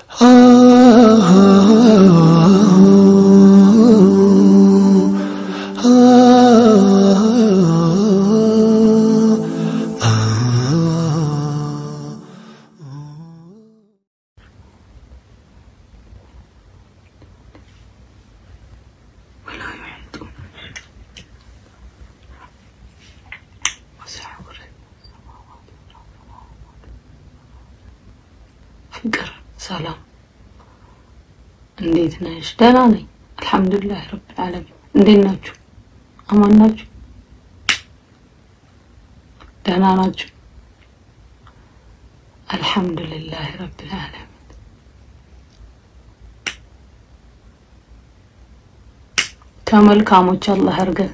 ፍቅር ሰላም፣ እንዴት ነሽ? ደህና ነኝ አልሐምዱሊላህ ረብል ዓለሚን። እንዴት ናችሁ? አማን ናችሁ? ደህና ናችሁ? አልሐምዱሊላህ ረብል ዓለሚን። ከመልካሞች አላህ ያርገን።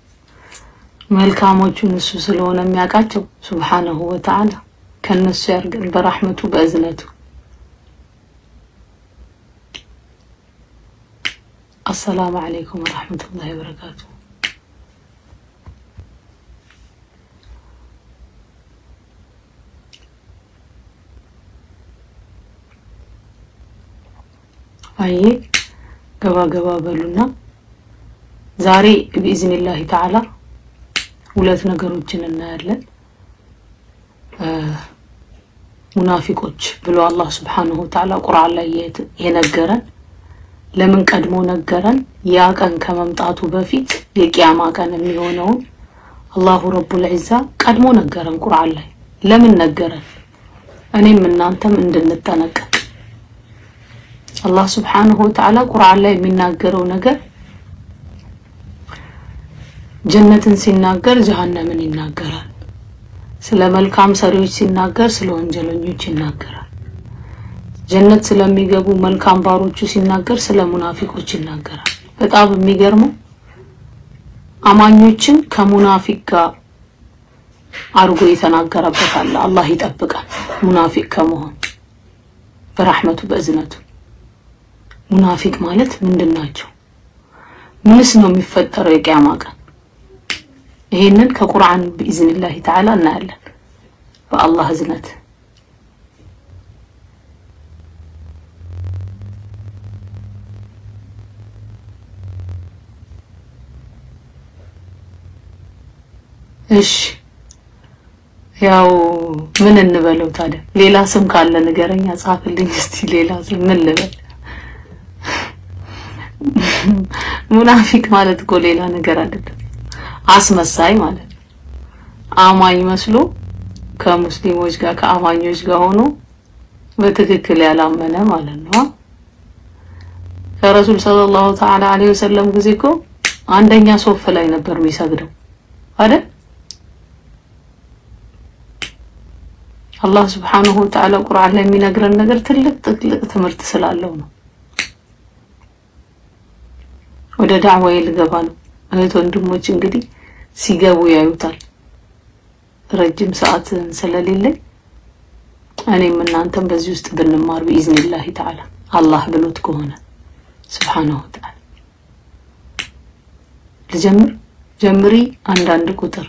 መልካሞቹን እሱ ስለሆነ የሚያውቃቸው ሱብሓነሁ ወተዓላ ከነሱ ያርገን በራህመቱ በእዝነቱ። አሰላሙ አለይኩም ወራህመቱላሂ ወበረካቱ። አዬ ገባ ገባ በሉና ዛሬ ቢኢዝኒላሂ ተዓላ ሁለት ነገሮችን እናያለን። ሙናፊቆች ብሎ አላህ ስብሓነሁ ወተዓላ ቁርአን ላይ የነገረን ለምን ቀድሞ ነገረን? ያ ቀን ከመምጣቱ በፊት የቂያማ ቀን የሚሆነውን አላሁ ረቡል ዒዛ ቀድሞ ነገረን ቁርአን ላይ። ለምን ነገረን? እኔም እናንተም እንድንጠነቀቅ። አላህ ስብሓነሁ ወተዓላ ቁርአን ላይ የሚናገረው ነገር ጀነትን ሲናገር ጀሀነምን ይናገራል። ስለ መልካም ሰሪዎች ሲናገር ስለ ወንጀለኞች ይናገራል። ጀነት ስለሚገቡ መልካም ባሮቹ ሲናገር ስለ ሙናፊቆች ይናገራል። በጣም የሚገርመው አማኞችን ከሙናፊቅ ጋር አድርጎ የተናገረበት አለ። አላህ ይጠብቃል ሙናፊቅ ከመሆን በራህመቱ በእዝነቱ። ሙናፊቅ ማለት ምንድን ናቸው? ምንስ ነው የሚፈጠረው የቂያማ ቀን? ይሄንን ከቁርአን ቢኢዝኒላሂ ተዓላ እናያለን በአላህ እዝነት። እሺ ያው ምን እንበለው ታዲያ? ሌላ ስም ካለ ንገረኛ፣ ጻፍልኝ እስቲ። ሌላ ስም ምን ልበል? ሙናፊቅ ማለት እኮ ሌላ ነገር አይደለም፣ አስመሳይ ማለት ነው። አማኝ መስሎ ከሙስሊሞች ጋር ከአማኞች ጋር ሆኖ በትክክል ያላመነ ማለት ነው። ከረሱል ሰለላሁ ተዓላ ዐለይሂ ወሰለም ጊዜ እኮ አንደኛ ሶፍ ላይ ነበር የሚሰግደው አይደል? አላህ ስብሓነሁ ወተዓላ ቁርአን ላይ የሚነግረን ነገር ትልቅ ትልቅ ትምህርት ስላለው ነው። ወደ ዳዕዋዬ ልገባ ነው። እህት ወንድሞች እንግዲህ ሲገቡ ያዩታል። ረጅም ሰዓት ስለሌለኝ እኔም እናንተም በዚህ ውስጥ ብንማር ቢኢዝኒላሂ ተዓላ አላህ ብሎት ከሆነ ስብሓነሁ ወተዓላ። ልጀምር ጀምሪ። አንዳንድ ቁጥር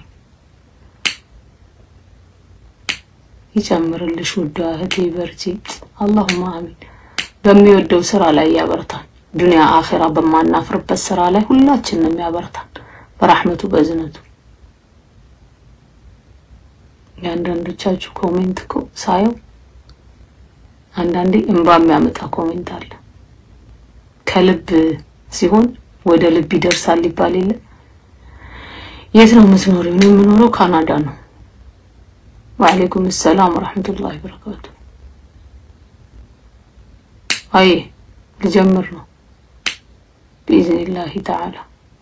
ይጨምርልሽ ውዷ እህቴ በርቺ። አላሁማ አሚን። በሚወደው ስራ ላይ ያበርታን። ዱንያ አኼራ በማናፍርበት ስራ ላይ ሁላችንም ያበርታን በራህመቱ በእዝነቱ። የአንዳንዶቻችሁ ኮሜንት እኮ ሳየው አንዳንዴ እንባ የሚያመጣ ኮሜንት አለ። ከልብ ሲሆን ወደ ልብ ይደርሳል ይባል የለ። የት ነው የምትኖሪው? እኔ የምኖረው ካናዳ ነው። ወአለይኩም ሰላም ወራህመቱላሂ ወበረካቱ። አይ ልጀምር ነው ቢኢዝኒላሂ ተዓላ።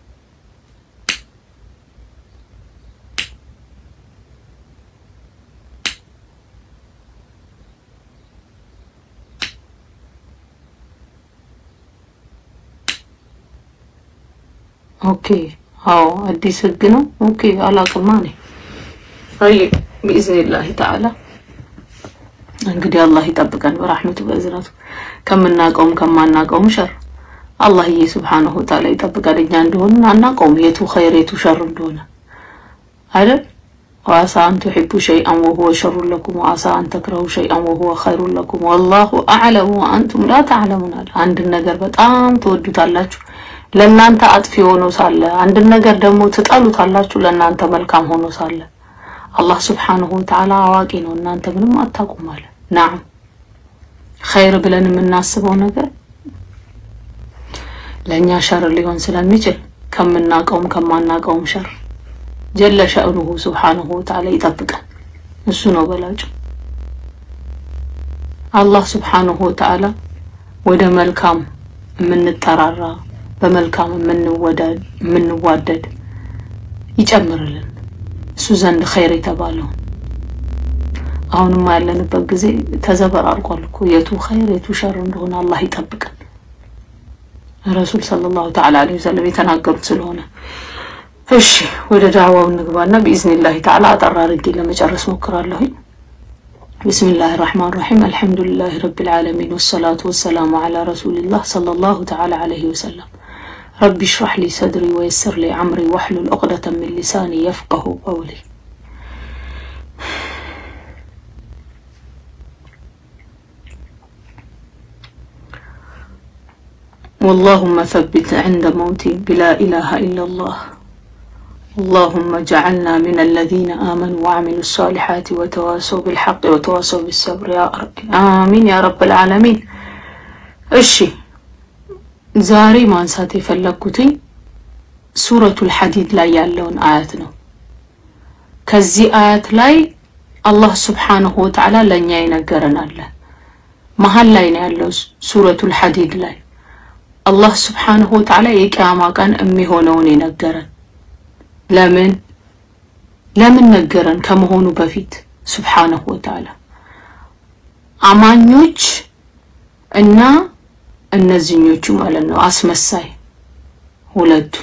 ኦኬ አዎ፣ አዲስ ህግ ነው። ኦኬ አላቅማ ነኝ። አይ ቢኢዝኒላሂ ተዓላ እንግዲህ አላህ ይጠብቀን በራህመቱ በእዝነቱ ከምናቀውም ከማናቀውም ሸር አላህዬ ሱብሓነሁ ወተዓላ ይጠብቀን። እኛ እንደሆነ አናቀውም የቱ ኸይር የቱ ሸር እንደሆነ አይደል? ወአሳ አን ቱሒቡ ሸይአን ወሁወ ሸሩን ለኩም ወአሳ አን ተክረሁ ሸይአን ወሁወ ኸይሩን ለኩም ወላሁ አዕለሙ ወአንቱም ላ ተዕለሙን አለ። አንድን ነገር በጣም ትወዱታላችሁ ለእናንተ አጥፊ ሆኖ ሳለ፣ አንድን ነገር ደግሞ ትጠሉታላችሁ ለእናንተ መልካም ሆኖ ሳለ። አላህ ስብሓንሁ ወተዓላ አዋቂ ነው፣ እናንተ ምንም አታውቁም አለ። ናም ኸይር ብለን የምናስበው ነገር ለእኛ ሸር ሊሆን ስለሚችል ከምናውቀውም ከማናውቀውም ሸር ጀለ ሸእኑሁ ስብሓንሁ ወተዓላ ይጠብቀን። እሱ ነው በላጩ። አላህ ስብሓንሁ ወተዓላ ወደ መልካም የምንጠራራ በመልካም የምንዋደድ ይጨምርልን እሱ ዘንድ ኸይር የተባለውን። አሁንማ ያለንበት ጊዜ ተዘበራርቋል እኮ የቱ ኸይር የቱ ሸር እንደሆነ አላህ ይጠብቀን። ረሱል ሰለላሁ ተዓላ ዐለይሂ ወሰለም የተናገሩት ስለሆነ እሺ ወደ ዳዕዋው እንግባና ቢኢዝኒላሂ ተዓላ አጠር አድርጌ ለመጨረስ ሞክራለሁኝ። ቢስሚላሂ ራሕማን ራሒም አልሐምዱሊላሂ ረቢል ዓለሚን ወሰላቱ ወሰላሙ ዐላ ረሱሊላህ ሰለላሁ ተዓላ ዐለይሂ ወሰለም ረቢ ሽራሕ ሊ ሰድሪ ወየስር ሊ ዐምሪ ወሕሉል ዑቅደተን ሚን ሊሳኒ የፍቀሁ ቀውሊ። ወላሁመ ሰቢት ዐንደ መውቲ ቢላ ኢላሃ ኢለላህ اللهم اجعلنا من الذين آمنوا وعملوا الصالحات وتواصوا بالحق وتواصوا بالصبر يا رب آمين يا رب العالمين እሺ ዛሬ ማንሳት የፈለግኩትኝ ሱረቱል ሐዲድ ላይ ያለውን አያት ነው። ከዚህ አያት ላይ አላህ ስብሓንሁ ወተዓላ ለእኛ ይነገረን አለ። መሀል ላይ ነው ያለው ሱረቱል ሐዲድ ላይ አላህ ስብሓንሁ ወተዓላ የቅያማ ቀን የሚሆነውን የነገረን ለምን ለምን ነገረን? ከመሆኑ በፊት ሱብሓነሁ ወተዓላ አማኞች እና እነዚህኞቹ ማለት ነው አስመሳይ ሁለቱ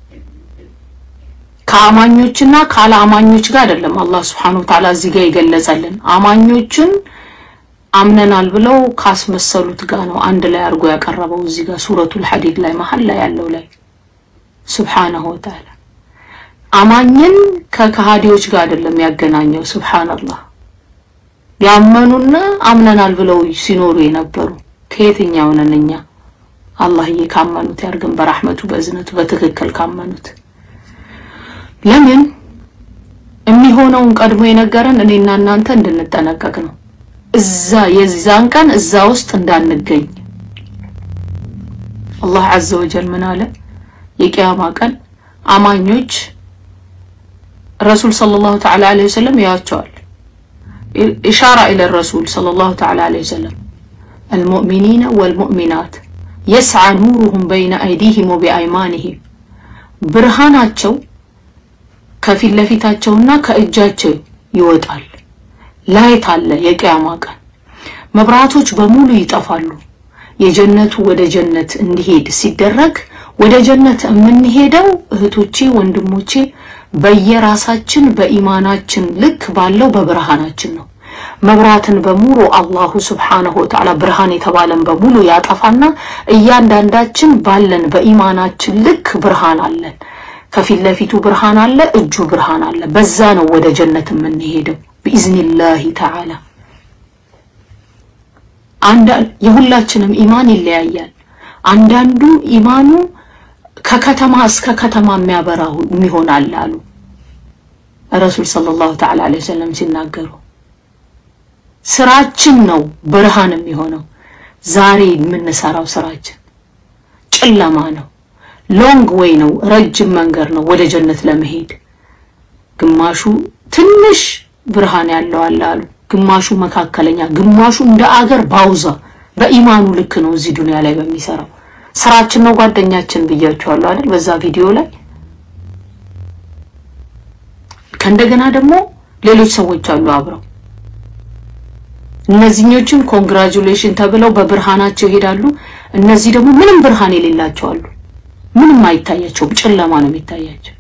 ከአማኞችና ካለ አማኞች ጋር አይደለም አላህ ሱብሓነሁ ወተዓላ እዚህ ጋር የገለጸልን አማኞችን አምነናል ብለው ካስመሰሉት ጋር ነው አንድ ላይ አድርጎ ያቀረበው እዚህ ጋር ሱረቱል ሐዲድ ላይ መሀል ላይ ያለው ላይ ሱብሓነሁ ወተዓላ አማኝን ከከሃዲዎች ጋር አይደለም ያገናኘው። ሱብሃንአላህ ያመኑና አምነናል ብለው ሲኖሩ የነበሩ ከየትኛው ነን እኛ? አላህዬ ካመኑት ያርገን በራህመቱ በእዝነቱ በትክክል ካመኑት። ለምን የሚሆነውን ቀድሞ የነገረን እኔና እናንተ እንድንጠነቀቅ ነው። እዛ የዛን ቀን እዛ ውስጥ እንዳንገኝ አላህ ዐዘ ወጀል ምን አለ? የቂያማ ቀን አማኞች ረሱል ሰለላሁ ተዓላ ዐለይሂ ወሰለም ያያቸዋል። ኢሻራ ኢለ ረሱል ሰለላሁ ተዓላ ዐለይሂ ወሰለም አልሙእሚኒነ ወልሙእሚናት የስዓ ኑሩሁም በይነ አይዲሂም ወቢአይማኒሂም ብርሃናቸው ከፊት ለፊታቸውና ከእጃቸው ይወጣል። ላይት አለ። የቅያማ ቀን መብራቶች በሙሉ ይጠፋሉ። የጀነቱ ወደ ጀነት እንዲሄድ ሲደረግ ወደ ጀነት የምንሄደው እህቶቼ ወንድሞቼ በየራሳችን በኢማናችን ልክ ባለው በብርሃናችን ነው። መብራትን በሙሉ አላሁ ስብሓነሁ ወተዓላ ብርሃን የተባለን በሙሉ ያጠፋና እያንዳንዳችን ባለን በኢማናችን ልክ ብርሃን አለን። ከፊት ለፊቱ ብርሃን አለ፣ እጁ ብርሃን አለ። በዛ ነው ወደ ጀነት የምንሄደው ቢኢዝኒላሂ ተዓላ። አንዳ የሁላችንም ኢማን ይለያያል። አንዳንዱ ኢማኑ ከከተማ እስከ ከተማ የሚያበራው የሚሆናል አሉ ረሱል ሰለላሁ ተዓላ ዐለይሂ ወሰለም ሲናገሩ። ስራችን ነው ብርሃን የሚሆነው። ዛሬ የምንሰራው ስራችን ጨለማ ነው። ሎንግ ዌይ ነው፣ ረጅም መንገድ ነው ወደ ጀነት ለመሄድ። ግማሹ ትንሽ ብርሃን ያለው አለ አሉ፣ ግማሹ መካከለኛ፣ ግማሹ እንደ አገር ባውዛ በኢማኑ ልክ ነው እዚህ ዱንያ ላይ በሚሰራው ስራችን ነው ጓደኛችን ብያችኋለሁ አይደል? በዛ ቪዲዮ ላይ ከእንደገና ደግሞ ሌሎች ሰዎች አሉ አብረው። እነዚህኞቹም ኮንግራጁሌሽን ተብለው በብርሃናቸው ይሄዳሉ። እነዚህ ደግሞ ምንም ብርሃን የሌላቸው አሉ። ምንም አይታያቸውም፣ ጨለማ ነው የሚታያቸው።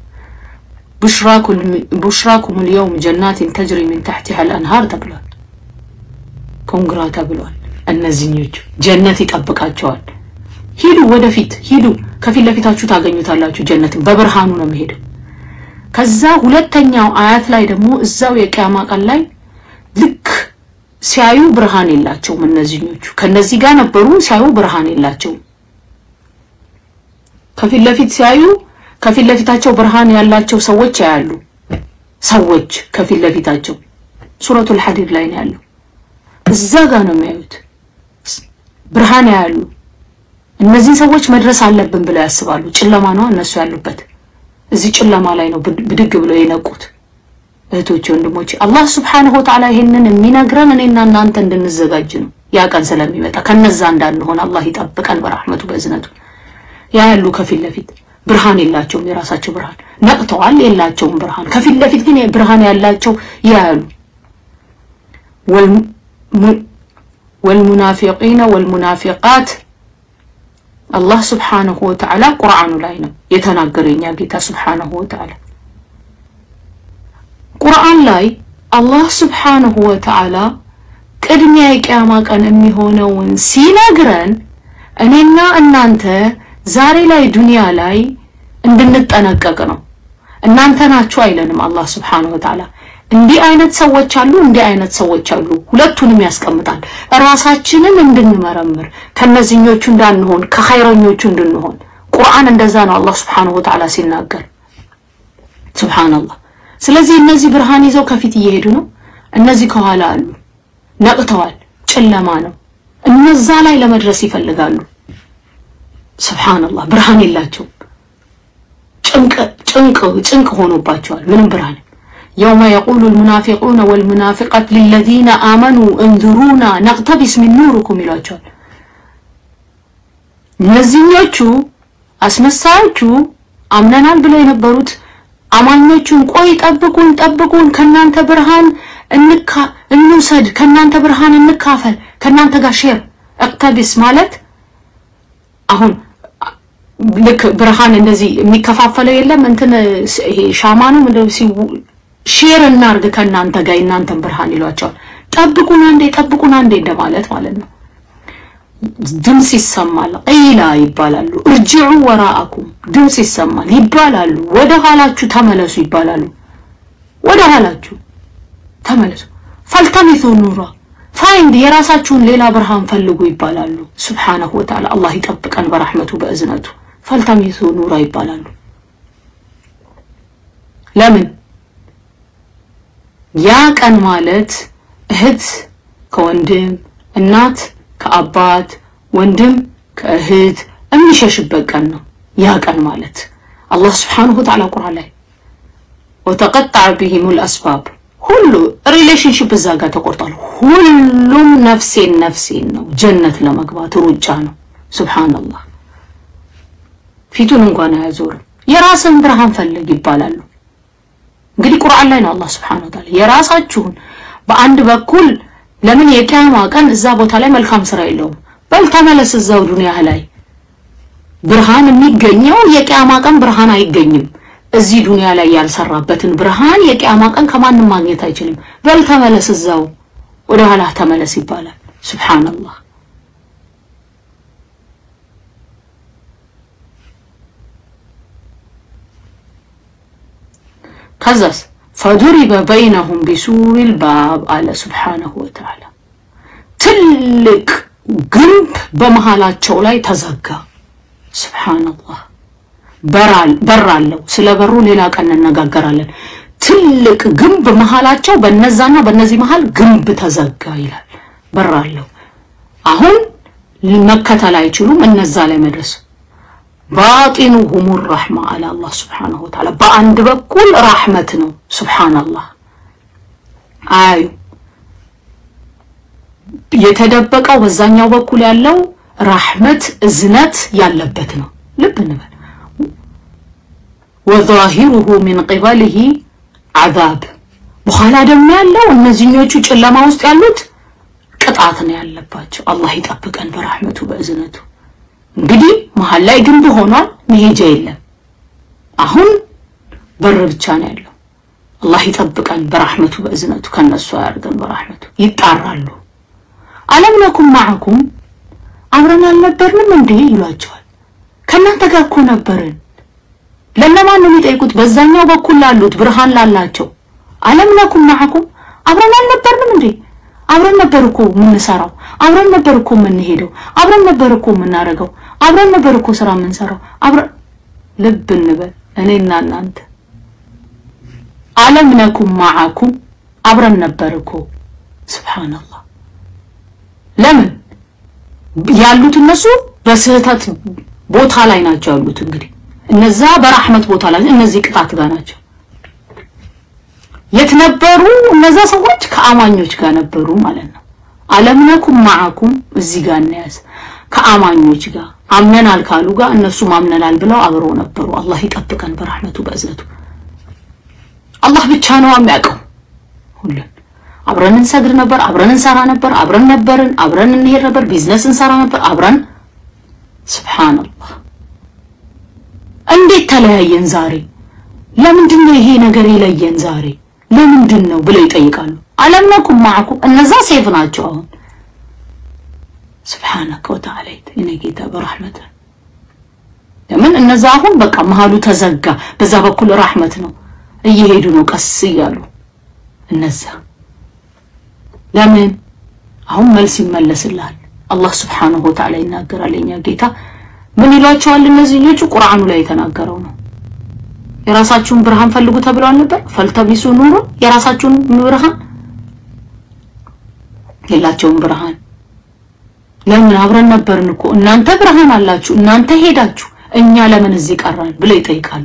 ቡሽራኩም ልየውም ጀናትን ተጅሪ ሚን ታሕቲሃ አልአንሃር ተብሏል። ኮንግራ ተብሏል። እነዚህኞቹ ጀነት ይጠብቃቸዋል። ሂዱ፣ ወደፊት ሂዱ፣ ከፊት ለፊታችሁ ታገኙታላችሁ ጀነትን። በብርሃኑ ነው የሚሄደው። ከዛ ሁለተኛው አያት ላይ ደግሞ እዛው የቂያማ ቀን ላይ ልክ ሲያዩ ብርሃን የላቸውም። እነዚህኞቹ ከነዚህ ጋር ነበሩ፣ ሲያዩ ብርሃን የላቸውም። ከፊት ለፊት ሲያዩ ከፊት ለፊታቸው ብርሃን ያላቸው ሰዎች ያያሉ። ሰዎች ከፊት ለፊታቸው ሱረቱል ሐዲድ ላይ ነው ያለው። እዛ ጋር ነው የሚያዩት፣ ብርሃን ያያሉ። እነዚህን ሰዎች መድረስ አለብን ብለው ያስባሉ። ጨለማ ነው እነሱ ያሉበት። እዚህ ጨለማ ላይ ነው ብድግ ብለው የነቁት። እህቶቼ ወንድሞቼ፣ አላህ ስብሓነሁ ወተዓላ ይሄንን የሚነግረን እኔና እናንተ እንድንዘጋጅ ነው። ያ ቀን ስለሚመጣ ከነዛ እንዳንሆን አላህ ይጠብቀን በረሕመቱ በእዝነቱ። ያ ያሉ ከፊት ለፊት ብርሃን የላቸውም፣ የራሳቸው ብርሃን ነቅተዋል፣ የላቸውም ብርሃን። ከፊት ለፊት ግን ብርሃን ያላቸው ያያሉ። ወልሙናፊቂነ ወልሙናፊቃት አላህ ስብሓነሁ ወተዓላ ቁርአኑ ላይ ነው የተናገረው የኛ ጌታ ስብሓነሁ ወተዓላ ቁርአን ላይ አላህ ስብሓነሁ ወተዓላ ቅድሚያ የቂያማ ቀን የሚሆነውን ሲነግረን እኔና እናንተ ዛሬ ላይ ዱንያ ላይ እንድንጠነቀቅ ነው። እናንተ ናችሁ አይለንም አላህ ስብሓነሁ ወተዓላ። እንዲህ አይነት ሰዎች አሉ፣ እንዲህ አይነት ሰዎች አሉ። ሁለቱንም ያስቀምጣል። ራሳችንን እንድንመረምር ከነዚህኞቹ እንዳንሆን ከኸይረኞቹ እንድንሆን ቁርአን እንደዛ ነው አላህ ስብሓነሁ ወተዓላ ሲናገር ሱብሃነላህ። ስለዚህ እነዚህ ብርሃን ይዘው ከፊት እየሄዱ ነው። እነዚህ ከኋላ አሉ፣ ነቅተዋል። ጨለማ ነው። እነዛ ላይ ለመድረስ ይፈልጋሉ። ሱብሃነላህ ብርሃን የላቸውም። ጭንቅ ጭንቅ ጭንቅ ሆኖባቸዋል። ምንም ብርሃን የውመ የቁሉ ልሙናፊቁነ ወልሙናፊቃት ሊለዚነ አመኑ እንዙሩና ነቅተቢስ ሚን ኑሪኩም ይሏቸዋል። እነዚህኞቹ አስመሳዮቹ አምነናል ብለው የነበሩት አማኞቹን ቆይ ጠብቁን፣ ጠብቁን ከናንተ ብርሃን እንካ እንውሰድ፣ ከናንተ ብርሃን እንካፈል፣ ከናንተ ጋር ሼር እቅተቢስ ማለት አሁን ልክ ብርሃን እንደዚህ የሚከፋፈለው የለም እንትን ይሄ ሻማ ነው ምንድን ነው ሼር እናርግ ከእናንተ ጋር የእናንተን ብርሃን ይሏቸዋል። ጠብቁን አንዴ ጠብቁን አንዴ እንደማለት ማለት ነው። ድምፅ ይሰማል። ቂላ ይባላሉ። እርጅዑ ወራአኩም ድምፅ ይሰማል ይባላሉ። ወደ ኋላችሁ ተመለሱ ይባላሉ። ወደ ኋላችሁ ተመለሱ። ፈልተሚቱ ኑራ ፋይንድ የራሳችሁን ሌላ ብርሃን ፈልጉ ይባላሉ። ሱብሓነሁ ወተዓላ አላህ ይጠብቀን በረሕመቱ በእዝነቱ። ፈልተሚቱ ኑራ ይባላሉ። ለምን ያ ቀን ማለት እህት ከወንድም እናት ከአባት ወንድም ከእህት የሚሸሽበት ቀን ነው። ያ ቀን ማለት አላህ ስብሓነሁ ወተዓላ ቁርአን ላይ ወተቀጠዐ ቢሂሙል አስባብ ሁሉ ሪሌሽንሽፕ እዛ ጋር ተቆርጧል። ሁሉም ነፍሴን ነፍሴን ነው ጀነት ለመግባት ሩጫ ነው። ሱብሓነላህ ፊቱን እንኳን አያዞርም። የራስን ብርሃን ፈልግ ይባላሉ። እንግዲህ ቁርአን ላይ ነው አላህ ስብሐነሁ ወተዓላ የራሳችሁን በአንድ በኩል ለምን የቂያማ ቀን እዛ ቦታ ላይ መልካም ስራ የለውም። በል ተመለስ እዛው ዱንያ ላይ ብርሃን የሚገኘው የቂያማ ቀን ብርሃን አይገኝም። እዚህ ዱንያ ላይ ያልሰራበትን ብርሃን የቂያማ ቀን ከማንም ማግኘት አይችልም። በል ተመለስ እዛው ወደ ኋላ ተመለስ ይባላል። ሱብሃንአላህ ከዛስ ፈዱሪበ በይነሁም ቢሱሪል ባብ አለ ሱብሓነሁ ወተዓላ። ትልቅ ግንብ በመሃላቸው ላይ ተዘጋ። ሱብሓነላህ በር አለው። ስለ በሩ ሌላ ቀን እንነጋገራለን። ትልቅ ግንብ መሃላቸው በነዛና በነዚህ መሃል ግንብ ተዘጋ ይላል። በር አለው። አሁን መከተል አይችሉም እነዛ ላይ መድረስ ባጢኑሁሙ ረሕማ አለ አላህ ስብሓነሁ ወተዓላ። በአንድ በኩል ራሕመት ነው። ሱብሓነላህ አያዩ የተደበቀው በዛኛው በኩል ያለው ራሕመት እዝነት ያለበት ነው። ልብ እንበል። ወዛሂሩሁ ሚን ቂበሊሂ ዓዛብ በኋላ ደግሞ ያለው እነዚህኞቹ ጨለማ ውስጥ ያሉት ቅጣት ነው ያለባቸው። አላህ ይጠብቀን በራሕመቱ በእዝነቱ። እንግዲህ መሀል ላይ ግንብ ሆኗል፣ መሄጃ የለም። አሁን በር ብቻ ነው ያለው። አላህ ይጠብቀን በራሕመቱ በእዝነቱ፣ ከነሱ ያርገን በራሕመቱ። ይጣራሉ። አለም ነኩም ማዕኩም አብረን አልነበርንም እንዴ ይሏቸዋል። ከእናንተ ጋር እኮ ነበርን። ለነማን ነው የሚጠይቁት? በዛኛው በኩል ላሉት ብርሃን ላላቸው አለም ነኩም ማዕኩም አብረን አልነበርንም እንዴ? አብረን ነበር እኮ የምንሰራው፣ አብረን ነበር እኮ የምንሄደው፣ አብረን ነበር እኮ የምናደርገው፣ አብረን ነበር እኮ ስራ የምንሰራው። አብረን ልብ እንበል እኔና እናንተ አለም ነኩም ማዕኩም አብረን ነበር እኮ ሱብሃንአላህ። ለምን ያሉት እነሱ በስህተት ቦታ ላይ ናቸው ያሉት። እንግዲህ እነዛ በራህመት ቦታ ላይ፣ እነዚህ ቅጣት ጋር ናቸው። የት ነበሩ እነዛ ሰዎች? ከአማኞች ጋር ነበሩ ማለት ነው። አለምነኩም ማዕኩም እዚህ ጋር እናያዝ። ከአማኞች ጋር አምነናል ካሉ ጋር እነሱም አምነናል ብለው አብረው ነበሩ። አላህ ይጠብቀን በራህመቱ በእዝነቱ። አላህ ብቻ ነው የሚያውቀው ሁሉን። አብረን እንሰግድ ነበር፣ አብረን እንሰራ ነበር፣ አብረን ነበርን፣ አብረን እንሄድ ነበር፣ ቢዝነስ እንሰራ ነበር አብረን። ሱብሃንአላህ እንዴት ተለያየን ዛሬ? ለምንድን ነው ይሄ ነገር የለየን ዛሬ ለምንድን ነው ብለው ይጠይቃሉ። አለም ነኩም ማዕኩም እነዛ ሴፍ ናቸው። አሁን ስብሓነከ ወተዓላ የኔ ጌታ በራህመት ለምን እነዛ አሁን በቃ መሀሉ ተዘጋ። በዛ በኩል ራህመት ነው እየሄዱ ነው ቀስ እያሉ እነዛ ለምን አሁን መልስ ይመለስልሃል። አላህ ስብሓነሁ ወተዓላ ይናገራል። የኛ ጌታ ምን ይሏቸዋል? እነዚህ ልጆቹ ቁርአኑ ላይ የተናገረው ነው። የራሳችሁን ብርሃን ፈልጉ ተብለዋል ነበር። ፈልተቢሱ ኑሩ የራሳችሁን ብርሃን የላቸውም ብርሃን። ለምን አብረን ነበርን እኮ እናንተ ብርሃን አላችሁ፣ እናንተ ሄዳችሁ፣ እኛ ለምን እዚህ ቀራን ብለው ይጠይቃሉ።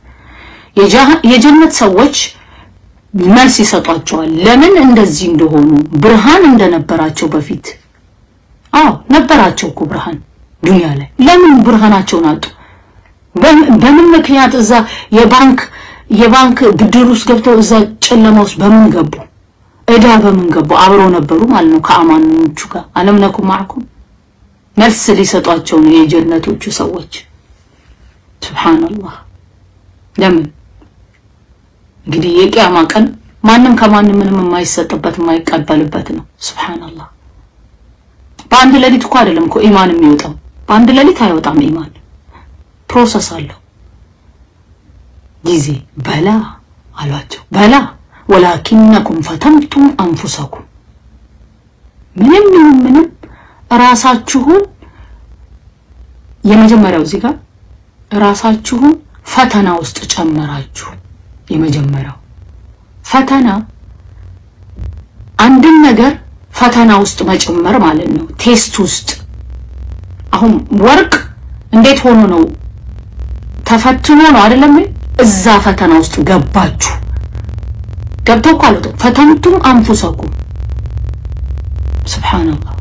የጀነት ሰዎች መልስ ይሰጧቸዋል። ለምን እንደዚህ እንደሆኑ ብርሃን እንደነበራቸው በፊት አዎ ነበራቸው እኮ ብርሃን ዱንያ ላይ ለምን ብርሃናቸውን አጡ? በምን ምክንያት እዛ የባንክ የባንክ ብድር ውስጥ ገብተው እዛ ጨለማ ውስጥ በምን ገቡ? እዳ በምን ገቡ? አብረው ነበሩ ማለት ነው ከአማኞቹ ጋር። አለም ነኩም ማዕኩም መልስ ሊሰጧቸው ነው የጀነቶቹ ሰዎች። ሱብሃንአላህ ለምን እንግዲህ የቂያማ ቀን ማንም ከማንም ምንም የማይሰጥበት የማይቀበልበት ነው። ሱብሃንአላህ በአንድ ሌሊት እኮ አይደለም እኮ ኢማን የሚወጣው በአንድ ሌሊት አይወጣም ኢማን ፕሮሰስ አለው ጊዜ በላ አሏቸው በላ ወላኪነኩም ፈተንቱም አንፉሰኩም ምንም ይሁን ምንም ራሳችሁን የመጀመሪያው እዚህ ጋር ራሳችሁን ፈተና ውስጥ ጨመራችሁ የመጀመሪያው ፈተና አንድን ነገር ፈተና ውስጥ መጨመር ማለት ነው ቴስት ውስጥ አሁን ወርቅ እንዴት ሆኖ ነው ተፈትኖ ነው አይደለም? እዛ ፈተና ውስጥ ገባችሁ። ገብተው እኮ አልወጣም። ፈተንቱም አንፉሰኩም ሱብሃንአላህ።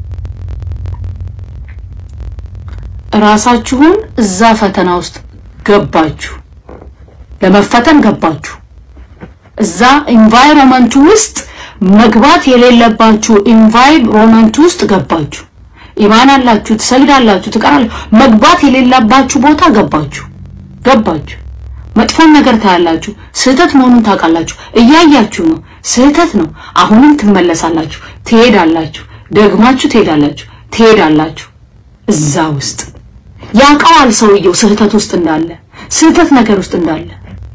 ራሳችሁን እዛ ፈተና ውስጥ ገባችሁ፣ ለመፈተን ገባችሁ። እዛ ኢንቫይሮመንቱ ውስጥ መግባት የሌለባችሁ ኢንቫይሮመንቱ ውስጥ ገባችሁ። ኢማን አላችሁ፣ ትሰግዳላችሁ፣ ትቀራላችሁ። መግባት የሌለባችሁ ቦታ ገባችሁ ገባችሁ። መጥፎን ነገር ታያላችሁ። ስህተት መሆኑን ታውቃላችሁ። እያያችሁ ነው፣ ስህተት ነው። አሁንም ትመለሳላችሁ፣ ትሄዳላችሁ፣ ደግማችሁ ትሄዳላችሁ፣ ትሄዳላችሁ። እዛ ውስጥ ያውቀዋል ሰውየው ስህተት ውስጥ እንዳለ፣ ስህተት ነገር ውስጥ እንዳለ።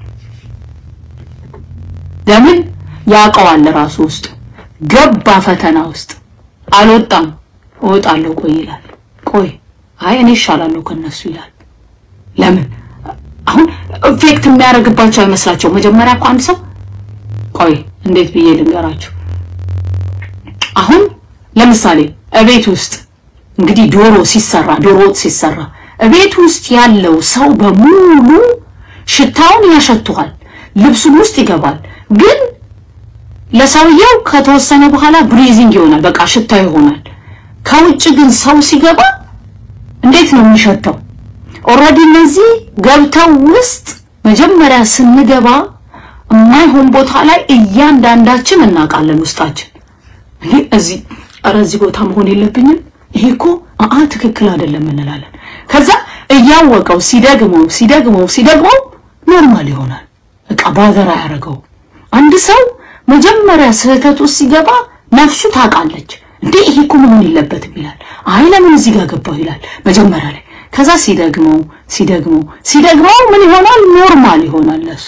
ለምን ያውቀዋል? ራሱ ውስጥ ገባ፣ ፈተና ውስጥ አልወጣም። እወጣለሁ ቆይ ይላል። ቆይ አይ እኔ እሻላለሁ ከነሱ ይላል። ለምን አሁን ኢፌክት የሚያደርግባቸው አይመስላቸው። መጀመሪያ እኮ አንድ ሰው ቆይ እንዴት ብዬ ልንገራችሁ። አሁን ለምሳሌ እቤት ውስጥ እንግዲህ ዶሮ ሲሰራ ዶሮ ወጥ ሲሰራ እቤት ውስጥ ያለው ሰው በሙሉ ሽታውን ያሸቱሃል፣ ልብሱም ውስጥ ይገባል። ግን ለሰውየው ከተወሰነ በኋላ ብሪዚንግ ይሆናል፣ በቃ ሽታ ይሆናል። ከውጭ ግን ሰው ሲገባ እንዴት ነው የሚሸተው? ኦልሬዲ እነዚህ ገብተው ውስጥ መጀመሪያ ስንገባ የማይሆን ቦታ ላይ እያንዳንዳችን እናውቃለን ውስጣችን እኔ እዚህ ኧረ እዚህ ቦታ መሆን የለብኝም ይሄ እኮ አአ ትክክል አይደለም እንላለን። ከዛ እያወቀው ሲደግመው ሲደግመው ሲደግመው ኖርማል ይሆናል። በቃ ባዘር አያደርገው። አንድ ሰው መጀመሪያ ስህተት ውስጥ ሲገባ ነፍሱ ታውቃለች። እንዴ ይሄ እኮ መሆን የለበትም ይላል። አይ ለምን እዚህ ጋር ገባው ይላል መጀመሪያ ላይ ከዛ ሲደግመው ሲደግመው ሲደግመው ምን ይሆናል? ኖርማል ይሆናል። ለሱ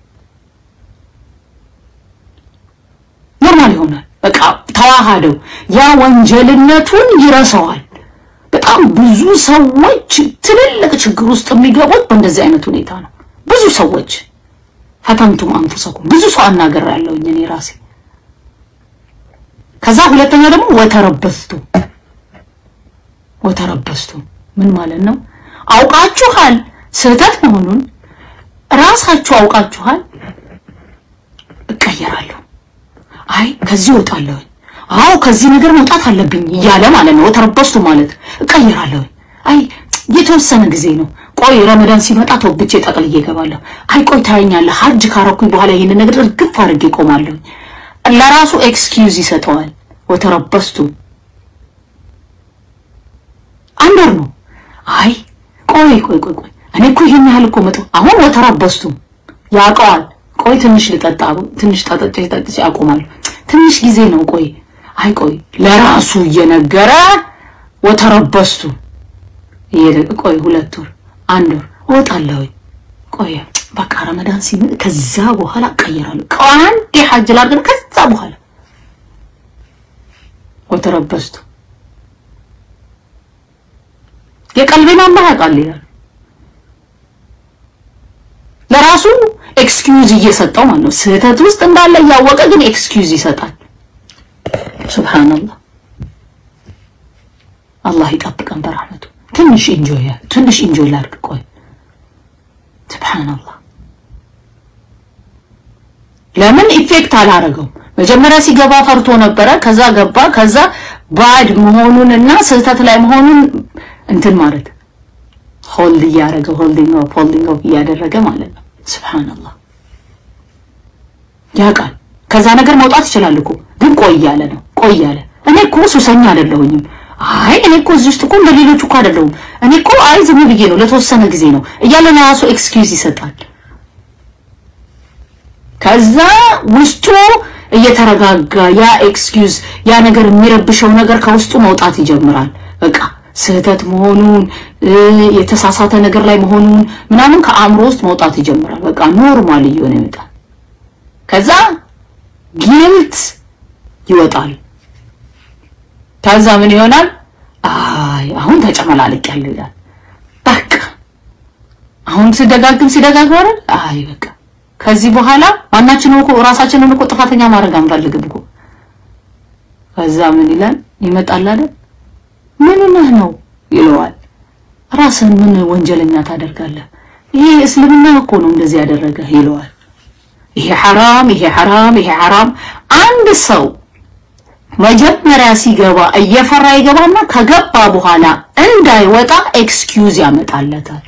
ኖርማል ይሆናል። በቃ ተዋሃደው፣ ያ ወንጀልነቱን ይረሳዋል። በጣም ብዙ ሰዎች ትልልቅ ችግር ውስጥ የሚገቡት በእንደዚህ አይነት ሁኔታ ነው። ብዙ ሰዎች ፈተንቱም አንፉሰኩም ብዙ ሰው አናገር ያለውኝ እኔ ራሴ። ከዛ ሁለተኛ ደግሞ ወተረበስቱ ወተረበስቱ ምን ማለት ነው? አውቃችኋል ስህተት መሆኑን ራሳችሁ አውቃችኋል። እቀየራለሁ፣ አይ ከዚህ እወጣለሁ፣ አዎ ከዚህ ነገር መውጣት አለብኝ እያለ ማለት ነው። ወተረበስቱ ማለት እቀየራለሁ፣ አይ የተወሰነ ጊዜ ነው ቆይ ረመዳን ሲመጣ ተወብቼ ጠቅልዬ እገባለሁ። አይ ቆይ ታየኛለህ፣ ሀጅ ካረኩኝ በኋላ ይህንን ነገር እርግፍ አድርጌ እቆማለሁ። ለራሱ ኤክስኪዩዝ ይሰጠዋል። ወተረበስቱ አንድ ወር ነው። አይ ቆይ ቆይ ቆይ ቆይ እኔ እኮ ይሄን ያህል እኮ መጥቶ አሁን ወተረበስቱ ያውቀዋል። ቆይ ትንሽ ልጠጣ፣ ትንሽ ጠጥቼ ጠጥቼ አቆማለሁ። ትንሽ ጊዜ ነው። ቆይ አይ ቆይ ለራሱ እየነገረ ወተረበስቱ ቆይ ሁለት ወር አንድ ወር እወጣለሁ። ቆይ በቃ ረመዳን ሲመጣ ከዛ በኋላ እቀይራለሁ። አንዴ ሐጅ ላድርግ ከዛ በኋላ ወተረበስቱ የቀልቤን አላህ ያውቃል ይላል። ለራሱ ኤክስኪዩዝ እየሰጠው ማለት ነው። ስህተት ውስጥ እንዳለ እያወቀ ግን ኤክስኪዩዝ ይሰጣል። ሱብሃንአላህ አላህ ይጠብቀን በረህመቱ። ትንሽ ኢንጆይ ትንሽ ኢንጆይ ላድርግ። ቆይ ሱብሃንአላህ ለምን ኢፌክት አላረገውም? መጀመሪያ ሲገባ ፈርቶ ነበረ። ከዛ ገባ። ከዛ ባድ መሆኑን እና ስህተት ላይ መሆኑን እንትን ማለት ሆልድ እያደረገ ሆልዲንግ ኦፍ ሆልዲንግ ኦፍ እያደረገ ማለት ነው። ሱብሃንአላህ ያውቃል። ከዛ ነገር መውጣት ይችላል እኮ ግን ቆይ እያለ ነው። ቆይ እያለ እኔ እኮ ሱሰኛ አይደለሁኝም አይ እኔ እኮ እዚህ ውስጥ እኮ እንደ ሌሎቹ እኮ አይደለሁም። እኔ እኮ አይ ዝም ብዬ ነው ለተወሰነ ጊዜ ነው እያለ ለራሱ ኤክስኪውዝ ይሰጣል። ከዛ ውስጡ እየተረጋጋ ያ ኤክስኪውዝ ያ ነገር የሚረብሸው ነገር ከውስጡ መውጣት ይጀምራል። በቃ ስህተት መሆኑን የተሳሳተ ነገር ላይ መሆኑን ምናምን ከአእምሮ ውስጥ መውጣት ይጀምራል። በቃ ኖርማል እየሆነ ይመጣል። ከዛ ጊልት ይወጣል። ከዛ ምን ይሆናል? አይ አሁን ተጨመላልቅ ያለው ይላል። በቃ አሁን ሲደጋግም ሲደጋግም አይደል? አይ በቃ ከዚህ በኋላ ማናችንም እኮ ራሳችንን እኮ ጥፋተኛ ማድረግ አንፈልግም እኮ። ከዛ ምን ይላል? ይመጣል አይደል? ምን ነህ ነው ይለዋል። ራስን ምን ወንጀለኛ ታደርጋለህ? ይሄ እስልምና እኮ ነው እንደዚህ ያደረገ ይለዋል። ይሄ ሐራም፣ ይሄ ሐራም፣ ይሄ ሐራም አንድ ሰው መጀመሪያ ሲገባ እየፈራ ይገባና ከገባ በኋላ እንዳይወጣ ኤክስኪዩዝ ያመጣለታል፣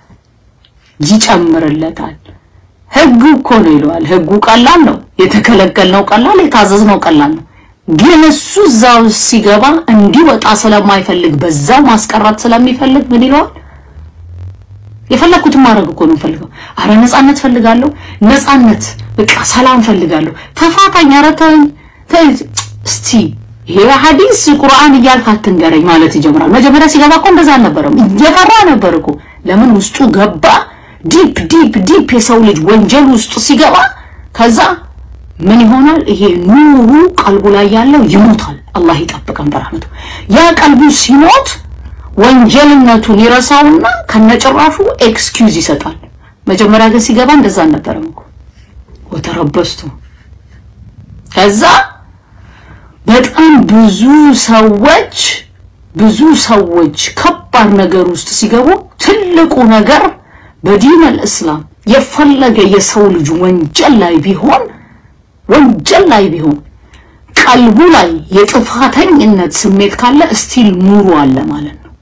ይጨምርለታል። ህጉ እኮ ነው ይለዋል። ህጉ ቀላል ነው፣ የተከለከልነው ቀላል፣ የታዘዝነው ቀላል ነው። ግን እሱ እዛው ሲገባ እንዲወጣ ስለማይፈልግ በዛው ማስቀረት ስለሚፈልግ ምን ይለዋል? የፈለኩትን ማድረግ እኮ ነው ፈልገው። አረ ነፃነት ፈልጋለሁ፣ ነፃነት በቃ ሰላም ፈልጋለሁ፣ ተፋታኝ፣ አረ ተወኝ፣ ተይ እስቲ ይሄ ሐዲስ ቁርአን እያልክ አትንገረኝ ማለት ይጀምራል። መጀመሪያ ሲገባ እኮ እንደዛ አልነበረም፣ እየፈራ ነበር እኮ። ለምን ውስጡ ገባ? ዲፕ ዲፕ ዲፕ የሰው ልጅ ወንጀል ውስጥ ሲገባ ከዛ ምን ይሆናል? ይሄ ኑሩ ቀልቡ ላይ ያለው ይሞታል። አላህ ይጠብቀን በረህመቱ። ያ ቀልቡ ሲሞት ወንጀልነቱን ይረሳውና ከነጭራሹ ኤክስኪውዝ ይሰጣል። መጀመሪያ ግን ሲገባ እንደዛ አልነበረም እኮ ወተረበስቱ ከዛ በጣም ብዙ ሰዎች ብዙ ሰዎች ከባድ ነገር ውስጥ ሲገቡ ትልቁ ነገር በዲን አልእስላም የፈለገ የሰው ልጅ ወንጀል ላይ ቢሆን ወንጀል ላይ ቢሆን ቀልቡ ላይ የጥፋተኝነት ስሜት ካለ እስቲል ኑሩ አለ ማለት ነው።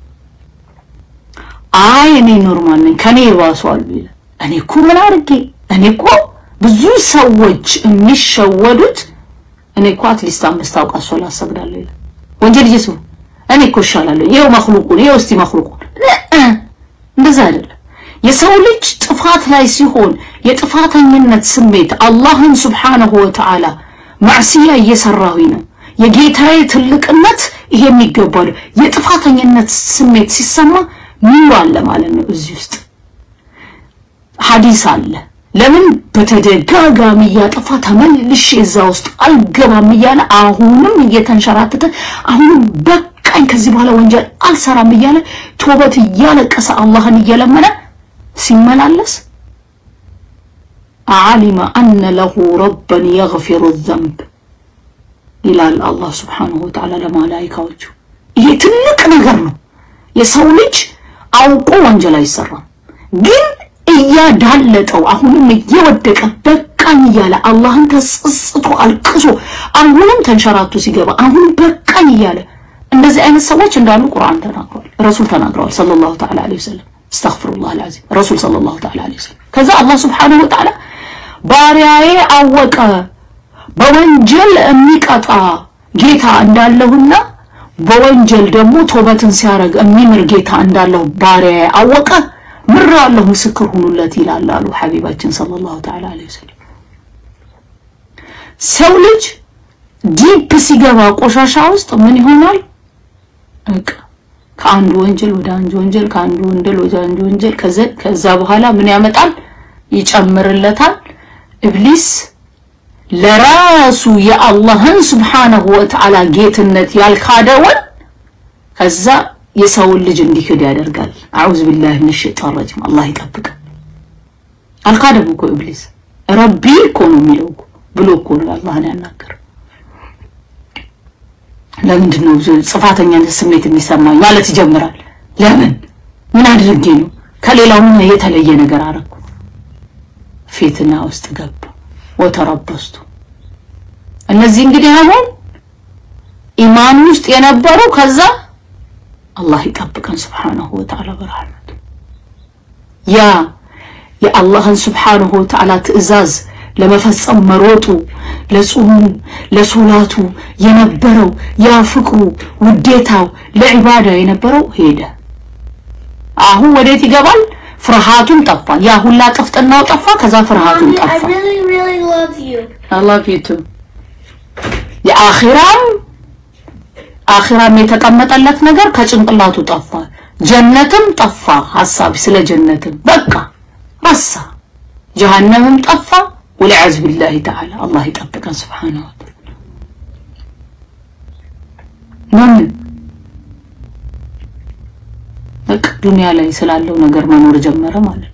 አይ እኔ ኖርማል ነኝ ከኔ ይባሷል ይላል። እኔ እኮ ምን አድርጌ እኔ እኮ ብዙ ሰዎች የሚሸወዱት እኔ እኮ አትሊስት አምስት አውቃት ሶላት ሰግዳለሁ ይላል። ወንጀል ይሱ እኔ እኮ እሻላለሁ። ይኸው መክሉቁን ይኸው እስቲ መክሉቁን እንደዛ አይደለም። የሰው ልጅ ጥፋት ላይ ሲሆን የጥፋተኝነት ስሜት አላህን ሱብሓነሁ ወተዓላ ማዕስያ እየሰራሁኝ ነው የጌታዬ ትልቅነት ይሄ የሚገባው የጥፋተኝነት ስሜት ሲሰማ ኑር አለ ማለት ነው። እዚህ ውስጥ ሐዲስ አለ። ለምን በተደጋጋሚ እያጠፋ ተመልሼ እዛ ውስጥ አልገባም እያለ አሁንም እየተንሸራተተ አሁንም በቃኝ ከዚህ በኋላ ወንጀል አልሰራም እያለ ቶበት እያለቀሰ አላህን እየለመነ ሲመላለስ አሊመ አነ ለሁ ረበን የግፊሩ ዘንብ ይላል አላህ ስብሓነሁ ወተዓላ ለመላኢካዎቹ። ይሄ ትልቅ ነገር ነው። የሰው ልጅ አውቆ ወንጀል አይሰራም፣ ግን እያዳለጠው አሁንም እየወደቀ በቃኝ እያለ አላህን ተጸጽቶ አልቅሶ አሁንም ተንሸራቶ ሲገባ አሁንም በቃኝ እያለ እንደዚህ አይነት ሰዎች እንዳሉ ቁርአን ተናግሯል፣ ረሱል ተናግረዋል ሰለላሁ ተዓላ ዐለይሂ ወሰለም። አስተግፊሩላህ አልዓዚም ረሱል ሰለላሁ ተዓላ ዐለይሂ ወሰለም። ከዛ አላህ ስብሓነሁ ወተዓላ ባሪያዬ አወቀ በወንጀል የሚቀጣ ጌታ እንዳለሁና በወንጀል ደግሞ ቶበትን ሲያደርግ የሚምር ጌታ እንዳለሁ ባሪያዬ አወቀ ምር አለሁ ምስክር ሁኑለት ይላል አሉ ሐቢባችን ሰለላሁ ተዓላ ዐለይሂ ወሰለም። ሰው ልጅ ዲፕ ሲገባ ቆሻሻ ውስጥ ምን ይሆናል? በቃ ከአንዱ ወንጀል ወደ አንዱ ወንጀል፣ ከአንዱ ወንጀል ወደ አንዱ ወንጀል፣ ከዛ በኋላ ምን ያመጣል? ይጨምርለታል። ኢብሊስ ለራሱ የአላህን ስብሓነሁ ወተዓላ ጌትነት ያልካደውን ከዛ የሰውን ልጅ እንዲክድ ያደርጋል። አዑዝ ቢላሂ ሚነ ሸይጣን ረጂም። አላህ ይጠብቃል። አልካደም እኮ ኢብሊስ ረቢ እኮ ነው የሚለው ብሎ እኮ ነው አላህን ያናገር። ለምንድን ነው ጽፋተኛነት ስሜት የሚሰማኝ ማለት ይጀምራል። ለምን ምን አድርጌ ነው ከሌላው ምን የተለየ ነገር አረኩ? ፊትና ውስጥ ገባ። ወተረበስቱ እነዚህ እንግዲህ አሁን ኢማን ውስጥ የነበሩ ከዛ አላህ ይጠብቀን ስብሓነሁ ወተዓላ በረሕመቱ ያ የአላህን ስብሓነሁ ወተዓላ ትዕዛዝ ለመፈጸም መሮጡ ለጾሙ ለሶላቱ የነበረው ያ ፍቅሩ ውዴታው ለዒባዳ የነበረው ሄደ። አሁን ወዴት ይገባል? ፍርሃቱም ጠፋ። ያ ሁላ ጥፍጥናው ጠፋ። ከዛ ፍርሃቱም Mommy, I ጠፋ። really, really love you. አላህ ፊቱ የአኺራም አኺራም የተቀመጠለት ነገር ከጭንቅላቱ ጠፋ። ጀነትም ጠፋ። ሐሳብ ስለ ጀነትም በቃ ረሳ። ጀሃነምም ጠፋ። ወልዓዝ ቢላሂ ተዓላ አላህ ይጠብቀን ስብሓነሁ ወተዓላ። ለምን በቃ ዱንያ ላይ ስላለው ነገር መኖር ጀመረ ማለት ነው።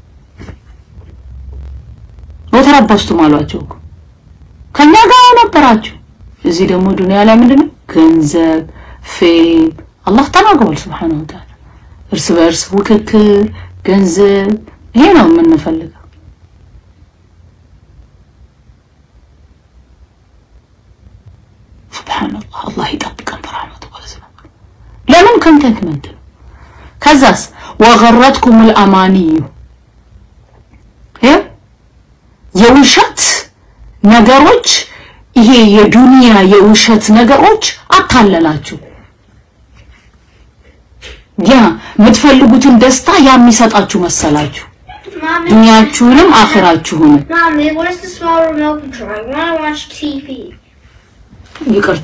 ወተረበስቱም አሏቸው እኮ ከኛ ጋር ነበራችሁ። እዚህ ደግሞ ዱንያ ላይ ምንድን ነው ገንዘብ፣ ፌም አላህ ተናግሯል ስብሓነሁ ወተዓላ። እርስ በእርስ ውክክር፣ ገንዘብ ይሄ ነው የምንፈልገው። ሱብሓነላህ አላህ ይጠብቀን በረሕመቱ ማለት ነው። ለምን ኮንተንትመንት ነው። ከዛስ ወገረትኩሙል አማንዩ የውሸት ነገሮች ይሄ የዱንያ የውሸት ነገሮች አታለላችሁ። ያ የምትፈልጉትን ደስታ ያ የሚሰጣችሁ መሰላችሁ። Mommy, ዱንያችሁንም አኺራችሁንም። Mommy, what is the small remote control? I want to watch TV. ይቅርታ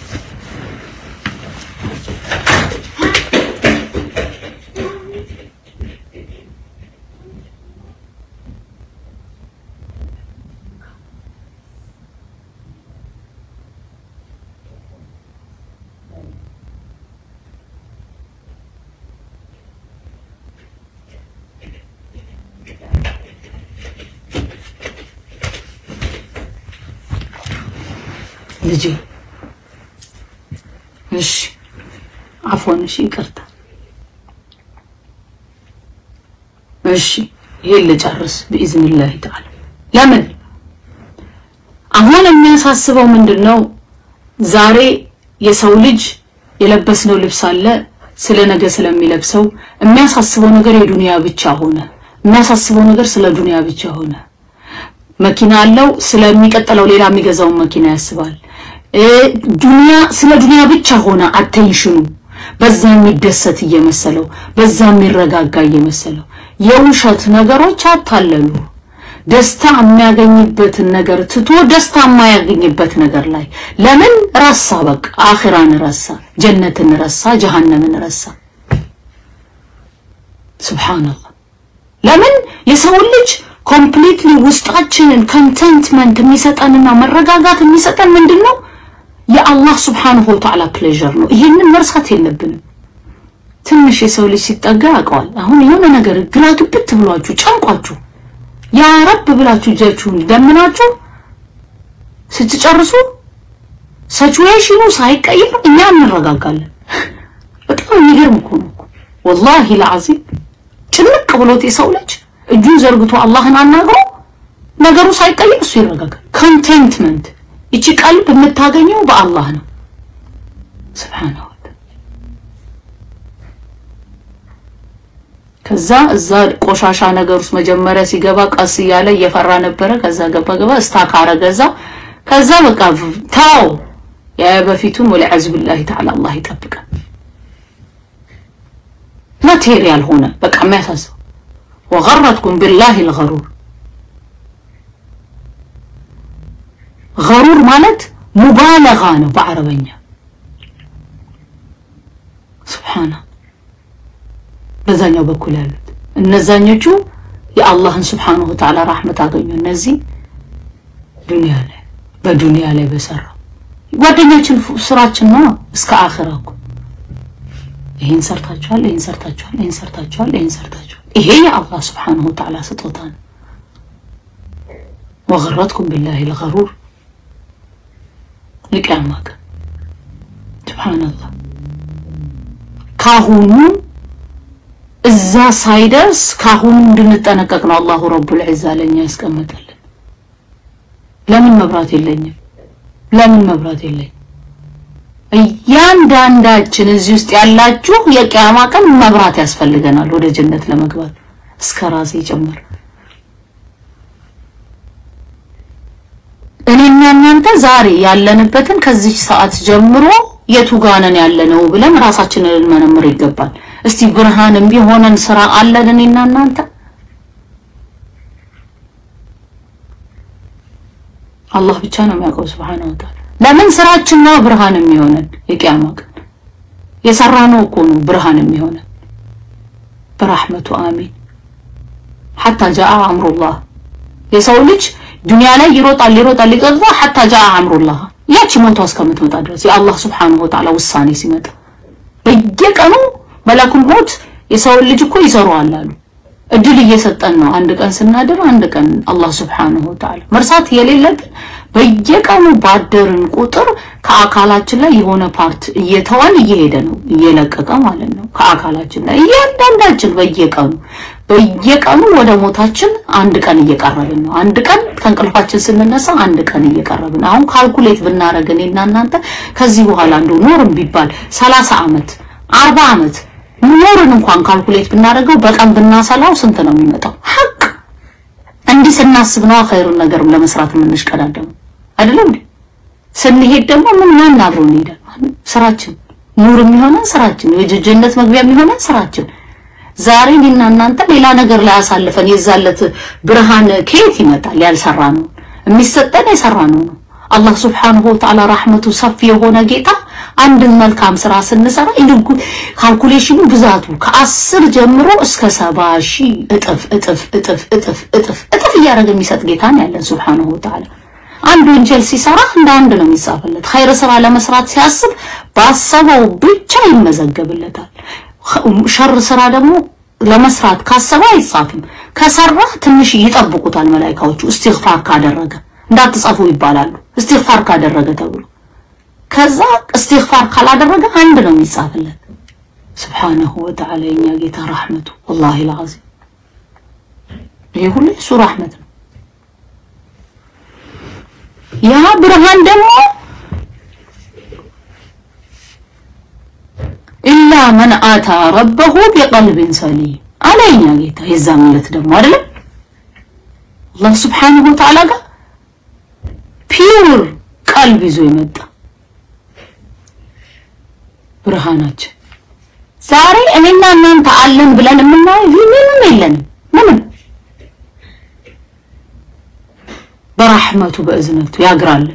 ልጄ እሺ አፎን እሺ ይቅርታ እሺ ይሄን ልጨርስ ብኢዝኒላህ ተዓላ ለምን አሁን የሚያሳስበው ምንድን ነው ዛሬ የሰው ልጅ የለበስነው ልብስ አለ ስለ ነገ ስለሚለብሰው የሚያሳስበው ነገር የዱንያ ብቻ ሆነ የሚያሳስበው ነገር ስለ ዱንያ ብቻ ሆነ መኪና አለው ስለሚቀጥለው ሌላ የሚገዛውን መኪና ያስባል እ ዱንያ ስለ ዱንያ ብቻ ሆነ አቴንሽኑ በዛ የሚደሰት እየመሰለው በዛ የሚረጋጋ እየመሰለው የውሸት ነገሮች አታለሉ ደስታ የሚያገኝበትን ነገር ትቶ ደስታ የማያገኝበት ነገር ላይ ለምን ረሳ በቃ አኺራን ረሳ ጀነትን ረሳ ጀሃነምን ረሳ ሱብሃንአላህ ለምን የሰውን ልጅ ኮምፕሊትሊ ውስጣችንን ኮንተንትመንት የሚሰጠንና መረጋጋት የሚሰጠን ምንድን ነው? የአላህ ሱብሓነሁ ወተዓላ ፕሌዠር ነው። ይሄንን መርሳት የለብንም። ትንሽ የሰው ልጅ ሲጠጋ ያውቀዋል። አሁን የሆነ ነገር ግራ ግብት ብሏችሁ ጨንቋችሁ ያ ረብ ብላችሁ እጃችሁን ደምናችሁ ስትጨርሱ ሲቹዌሽኑ ሳይቀየር እኛ እንረጋጋለን። በጣም የሚገርም እኮ ነው እኮ ወላሂ ለዓዚም ጭንቅ ብሎት የሰው ልጅ እጁን ዘርግቶ አላህን አናግሮ ነገሩ ሳይቀየር እሱ ይረጋጋል። ኮንቴንትመንት ይቺ ቀልብ የምታገኘው በአላህ ነው። ስብሓነሁ ከዛ እዛ ቆሻሻ ነገር ውስጥ መጀመሪያ ሲገባ ቀስ እያለ እየፈራ ነበረ። ከዛ ገባ ገባ እስታክ አረገዛ። ከዛ በቃ ታው ያ በፊቱን ወለዐዝ ቢላሂ ተዓላ አላህ ይጠብቃል። ማቴሪያል ሆነ በቃ የሚያሳስብ ወገረትኩም ቢላሂ ልገሩር ገሩር ማለት ሙባለጋ ነው በአረበኛ ስብሓና በዛኛው በኩል ያሉት እነዛኞቹ የአላህን ስብሓነሁ ወተዓላ ራህመት አገኙ። እነዚህ ዱንያ ላይ በዱንያ ላይ በሰራው ጓደኛችን ስራችን ነው እስከ አኺራ እኮ ይሄን ሰርታችኋል፣ ይሄን ሰርታችኋል፣ ይሄን ሰርታችኋል፣ ይሄን ሰርታችኋል። ይሄ የአላህ ስብሓነሁ ወተዓላ ስጦታ ነው። ወገረትኩም ቢላሂ ልገሩር የቂያማ ቀን ሱብሓነላህ ካሁኑ እዛ ሳይደርስ ካሁኑ እንድንጠነቀቅ ነው አላሁ ረቡል ዒዛ ለኛ ያስቀመጠልን። ለምን መብራት የለኝም? ለምን መብራት የለኝም? እያንዳንዳችን እዚህ ውስጥ ያላችሁ የቂያማ ቀን መብራት ያስፈልገናል ወደ ጀነት ለመግባት እስከ ራሴ ጭምር። እኔና እናንተ ዛሬ ያለንበትን ከዚህ ሰዓት ጀምሮ የቱ ጋር ነን ያለነው ብለን ራሳችንን ልንመረምር ይገባል። እስቲ ብርሃንም ቢሆነን ስራ አለን እኔና እናንተ? አላህ ብቻ ነው የሚያውቀው ሱብሃነሁ ወተዓላ። ለምን ስራችን ነው ብርሃን የሚሆነን የቂያማ ቀን የሰራነው እኮ ነው ብርሃን የሚሆነን በራህመቱ አሚን። ሐታ ጃአ አምሩላህ የሰው ልጅ ዱንያ ላይ ይሮጣል ይሮጣል ይቀጥታ ሐታ ጃአ አምሩላህ ያቺ ሞቷ እስከምትመጣ ድረስ የአላህ ሱብሓነሁ ወተዓላ ውሳኔ ሲመጣ በየቀኑ መላኩል ሞት የሰውን ልጅ እኮ ይሰሩዋል አሉ። እድል እየሰጠን ነው። አንድ ቀን ስናድር አንድ ቀን አላህ ሱብሓነሁ ወተዓላ መርሳት የሌለብን በየቀኑ ባደርን ቁጥር ከአካላችን ላይ የሆነ ፓርት እየተዋን እየሄደ ነው እየለቀቀ ማለት ነው። ከአካላችን ላይ እያንዳንዳችን በየቀኑ በየቀኑ ወደ ሞታችን አንድ ቀን እየቀረብን ነው። አንድ ቀን ከእንቅልፋችን ስንነሳ አንድ ቀን እየቀረብን አሁን ካልኩሌት ብናደርግ እኔና እናንተ ከዚህ በኋላ እንደው ኖርም ቢባል ሰላሳ ዓመት አርባ ዓመት ኖርን እንኳን ካልኩሌት ብናደርገው በቀን ብናሰላው ስንት ነው የሚመጣው? ሀቅ እንዲህ ስናስብ ነው ኸይሩን ነገር ለመስራት የምንሽቀዳደሙ አይደለም እንዴ? ስንሄድ ደግሞ ምን ማን አብሮ እንሄዳል? ስራችን ኑር የሚሆነን ስራችን፣ የጀጀነት መግቢያ የሚሆነን ስራችን። ዛሬ እኔና እናንተ ሌላ ነገር ላይ አሳልፈን የዛለት ብርሃን ከየት ይመጣል? ያልሰራ ነው የሚሰጠን የሰራ ነው ነው። አላህ ሱብሓነሁ ወተዓላ ራህመቱ ሰፊ የሆነ ጌታ አንድን መልካም ስራ ስንሰራ ይልጉ ካልኩሌሽኑ ብዛቱ ከአስር ጀምሮ እስከ ሰባ ሺህ እጥፍ እጥፍ እጥፍ እጥፍ እጥፍ እጥፍ እያደረገ የሚሰጥ ጌታ ነው ያለን ሱብሓነሁ ወተዓላ። አንድ ወንጀል ሲሰራ እንደ አንድ ነው የሚጻፍለት። ኸይር ስራ ለመስራት ሲያስብ ባሰበው ብቻ ይመዘገብለታል። ሸር ስራ ደግሞ ለመስራት ካሰበ አይጻፍም። ከሰራ ትንሽ ይጠብቁታል መላኢካዎቹ እስትግፋር ካደረገ እንዳትጻፉ ይባላሉ። እስትግፋር ካደረገ ተብሎ ከዛ እስትግፋር ካላደረገ አንድ ነው የሚጻፍለት። ስብሓነሁ ወተዓላ የኛ ጌታ ረሕመቱ ወላሂ ልዓዚም ይሄ ሁሉ እሱ ረሕመት ነው። ያ ብርሃን ደግሞ ኢላ መን አታ ረበሁ ቢቀልቢን ሰሊም አለ የኛ ጌታ። የዛን ዕለት ደግሞ አይደለም አላህ ስብሓነሁ ወተዓላ ጋር ፒውር ቀልብ ይዞ የመጣ ብርሃናችን ዛሬ እኔና እናንተ አለን ብለን የምናየው ምንም የለንም። ምንም በራህመቱ በእዝነቱ ያግራለን።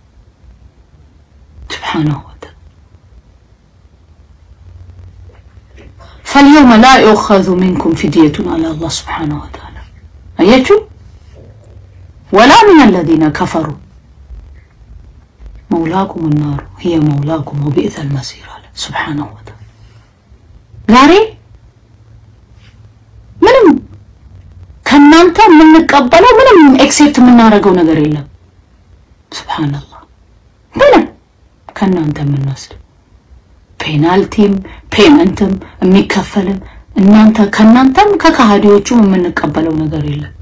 ሱብሓነሁ ወተዓላ ፈልየውመ ላ ዩኸዙ ሚንኩም ፊድየቱን አለ አላህ ስብሓነሁ ወተዓላ። አያችሁ ወላ ምን አለዚነ ከፈሩ መውላኩም ናሩ ሂየ መውላኩም ወቢእሰል መሲር አለ ስብሓነሁ ወተዓላ። ዛሬ ምንም ከእናንተ የምንቀበለው ምንም ኤክሴፕት የምናደርገው ነገር የለም። ስብሓነላህ ምንም ከእናንተ የምንወስድ ፔናልቲም ፔመንትም የሚከፈልም እናንተ ከእናንተም ከካሃዲዎቹም የምንቀበለው ነገር የለም።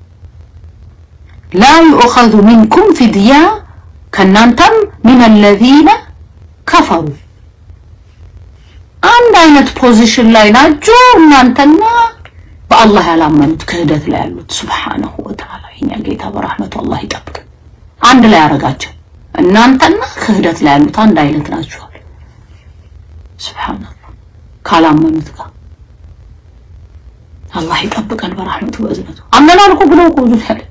ላ ዩእኸዙ ሚንኩም ፊድያ ከእናንተም ሚን አለዚነ ከፈሩ አንድ አይነት ፖዚሽን ላይ ናችሁ እናንተና በአላህ ያላመኑት ክህደት ላይ ያሉት። ሱብሓነሁ ወተዓላ የኛ ጌታ በረሕመቱ አላህ ይጠብቅ። አንድ ላይ ያደረጋቸው እናንተና ክህደት ላይ ያሉት አንድ አይነት ናችኋል። ሱብሓነላህ ካላመኑት ጋር አላህ ይጠብቀን በረሕመቱ በእዝነቱ። አመናል እኮ ብለው እኮ ብዙ ያለ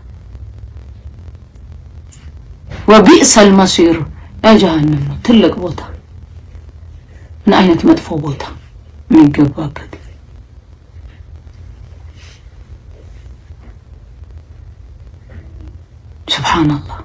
ወቢእሰል መሲር የጀሃነም ነው ትልቅ ቦታ ምን አይነት መጥፎ ቦታ የሚገባበት ሱብሓነላህ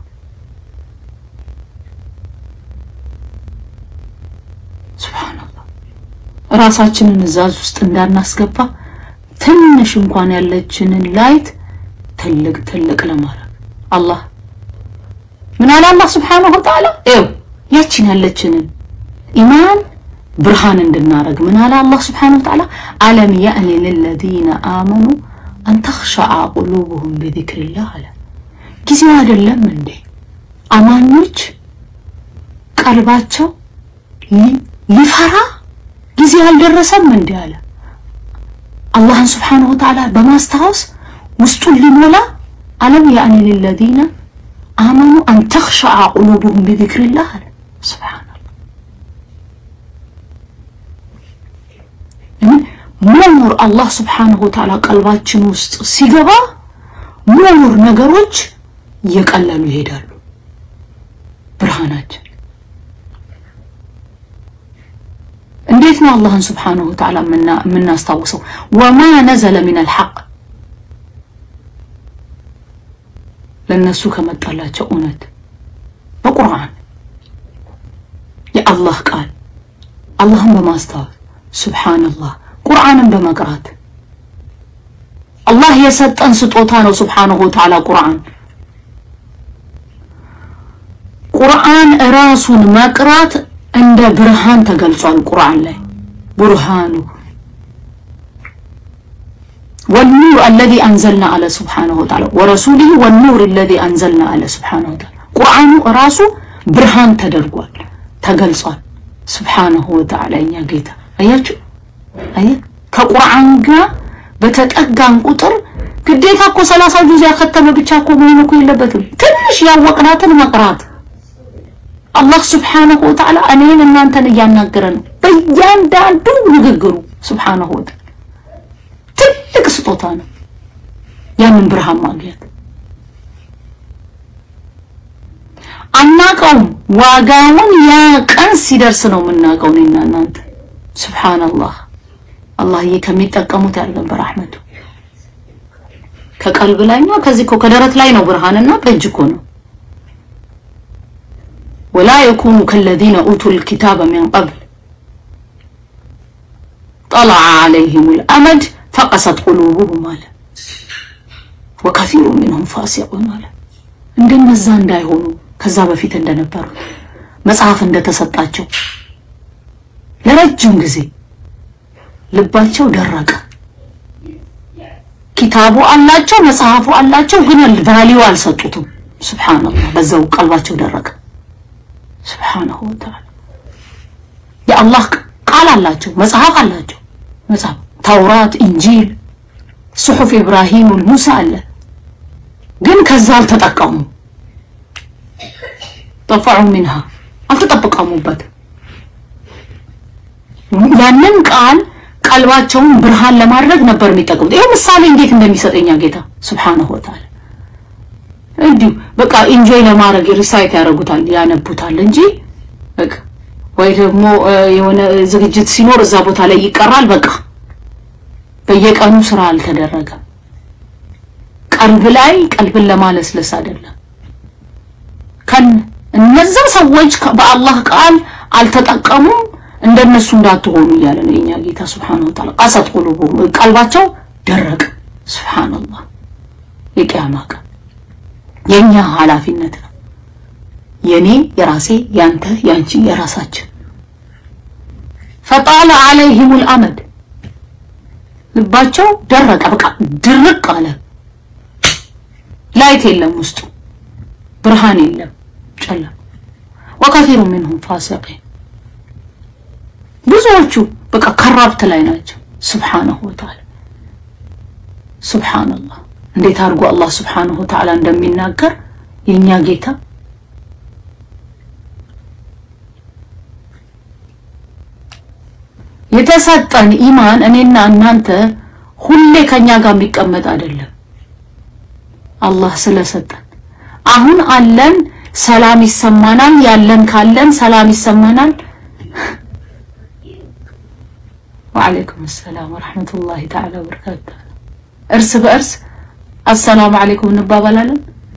ሱብሓነላህ ራሳችንን እዛዝ ውስጥ እንዳናስገባ ትንሽ እንኳን ያለችንን ላይት ትልቅ ትልቅ ለማድረግ አላህ ምን አለ አላህ ሱብሓነሁ ወተዓላ ይኸው ያችን ያለችንን ኢማን ብርሃን እንድናረግ ምን አለ አላህ ሱብሓነሁ ወተዓላ አለም የእኒ ልለዚነ አመኑ አን ተኽሸዓ ቁሉብሁም ቢዚክሪላህ አለ ጊዜው አይደለም እንዴ አማኞች ቀልባቸው ሊፈራ ጊዜ አልደረሰም እንዴ አለ አላህን ስብሓነሁ ወተዓላ በማስታወስ ውስጡን ሊሞላ አለም ያእኒ ልለዚነ አመኑ አን ተኽሸዓ ቁሉብሁም ቢዚክሪላህ አለ ስብሓነላህ መኖር አላህ ስብሓነሁ ወተዓላ ቀልባችን ውስጥ ሲገባ መኖር ነገሮች እየቀለሉ ይሄዳሉ ብርሃናችን እንዴት ነው አላህን ስብሓነሁ ወተዓላ የምናስታውሰው? ወማ ነዘለ ሚነል ሐቅ ለእነሱ ከመጣላቸው እውነት በቁርአን የአላህ ቃል አላህን በማስታወስ ሱብሓነላህ ቁርአንን በመቅራት አላህ የሰጠን ስጦታ ነው። ሱብሓነሁ ወተዓላ ቁርአን ቁርአን ራሱን መቅራት እንደ ብርሃን ተገልጿል። ቁርአን ላይ ቡርሃኑ ወኑር አለዚ አንዘልና አለ ሱብሓነሁ ወተዓላ ወረሱሊሂ ወኑር አለዚ አንዘልና አለ ሱብሓነሁ ወተዓላ ቁርአኑ ራሱ ብርሃን ተደርጓል ተገልጿል። ሱብሓነሁ ወተዓላ እኛ ጌታ አያችሁ፣ አየ ከቁርአን ጋር በተጠጋን ቁጥር ግዴታ እኮ ሰላሳ ጁዝ ያከተመ ብቻ እኮ መሆን እኮ የለበትም። ትንሽ ያወቅናትን መቅራት አላህ ስብሓነሁ ወተዓላ እኔን እናንተን እያናገረ ነው በእያንዳንዱ ንግግሩ። ስብሓነሁ ወተዓላ ትልቅ ስጦታ ነው ያንን ብርሃን ማግኘት። አናቀውም፣ ዋጋውን ያ ቀን ሲደርስ ነው የምናውቀው እኔና እናንተ። ስብሓነላህ አላህዬ ከሚጠቀሙት ያድርገን በረሕመቱ። ከቀልብ ላይኛው ከዚህ እኮ ከደረት ላይ ነው ብርሃንና በእጅ እኮ ነው ወላ የኩኑ ከለዚነ ኡቱል ኪታበ ሚን ቀብል ጠለዐ ዐለይሂሙል አመድ ፈቀሰት ቁሉቡሁም አለ ወከሲሩ ሚንሁም ፋሲቁን አለ። እንደነዛ እንዳይሆኑ ከዛ በፊት እንደነበሩ መጽሐፍ እንደተሰጣቸው ለረጅም ጊዜ ልባቸው ደረቀ። ኪታቡ አላቸው፣ መጽሐፉ አላቸው፣ ግን ቫሊዩ አልሰጡትም። ሱብሓነላህ በዛው ቀልባቸው ደረቀ። ስብሓነሁ ወተዓላ የአላህ ቃል አላቸው፣ መጽሐፍ አላቸው። መጽሐፍ ተውራት፣ ኢንጂል፣ ጽሑፍ ኢብራሂም ሙሳ አለ። ግን ከዛ አልተጠቀሙ ጠፈዑ ሚንሃ አልተጠቀሙበትም። ያንን ቃል ቀልባቸውን ብርሃን ለማድረግ ነበር የሚጠቀሙት። ይሄ ምሳሌ እንዴት እንደሚሰጠኛ ጌታ ስብሓነሁ ወተዓላ እንዲሁ በቃ ኢንጆይ ለማድረግ ሪሳይት ያደርጉታል ያነቡታል እንጂ በቃ ወይ ደግሞ የሆነ ዝግጅት ሲኖር እዛ ቦታ ላይ ይቀራል። በቃ በየቀኑ ስራ አልተደረገም። ቀልብ ላይ ቀልብን ለማለስለስ አይደለም። ከን እነዛ ሰዎች በአላህ ቃል አልተጠቀሙም እንደነሱ እንዳትሆኑ እያለ ነው የኛ ጌታ ሱብሓነሁ ወተዓላ። ቀሰት ቁሉቡሁም ቀልባቸው ደረቅ። ሱብሓነላህ የቂያማ ቀን የኛ ኃላፊነት ነው። የኔ የራሴ ያንተ ያንቺ የራሳችን ፈጣለ አለይሂሙል አመድ ልባቸው ደረቀ። በቃ ድርቅ አለ። ላይት የለም ውስጡ ብርሃን የለም፣ ጨለም። ወከፊሩ ሚንሁም ፋሲቂን ብዙዎቹ በቃ ከራብት ላይ ናቸው። ሱብሓነሁ ወተዓላ ሱብሓነላህ እንዴት አድርጎ አላህ ሱብሓነሁ ወተዓላ እንደሚናገር የኛ ጌታ የተሰጠን ኢማን እኔና እናንተ ሁሌ ከኛ ጋር የሚቀመጥ አይደለም። አላህ ስለሰጠን አሁን አለን፣ ሰላም ይሰማናል። ያለን ካለን ሰላም ይሰማናል። ወአለይኩም ሰላም ወረሕመቱላሂ ተዓላ ወበረካቱ። እርስ በእርስ አሰላሙ አለይኩም እንባባላለን።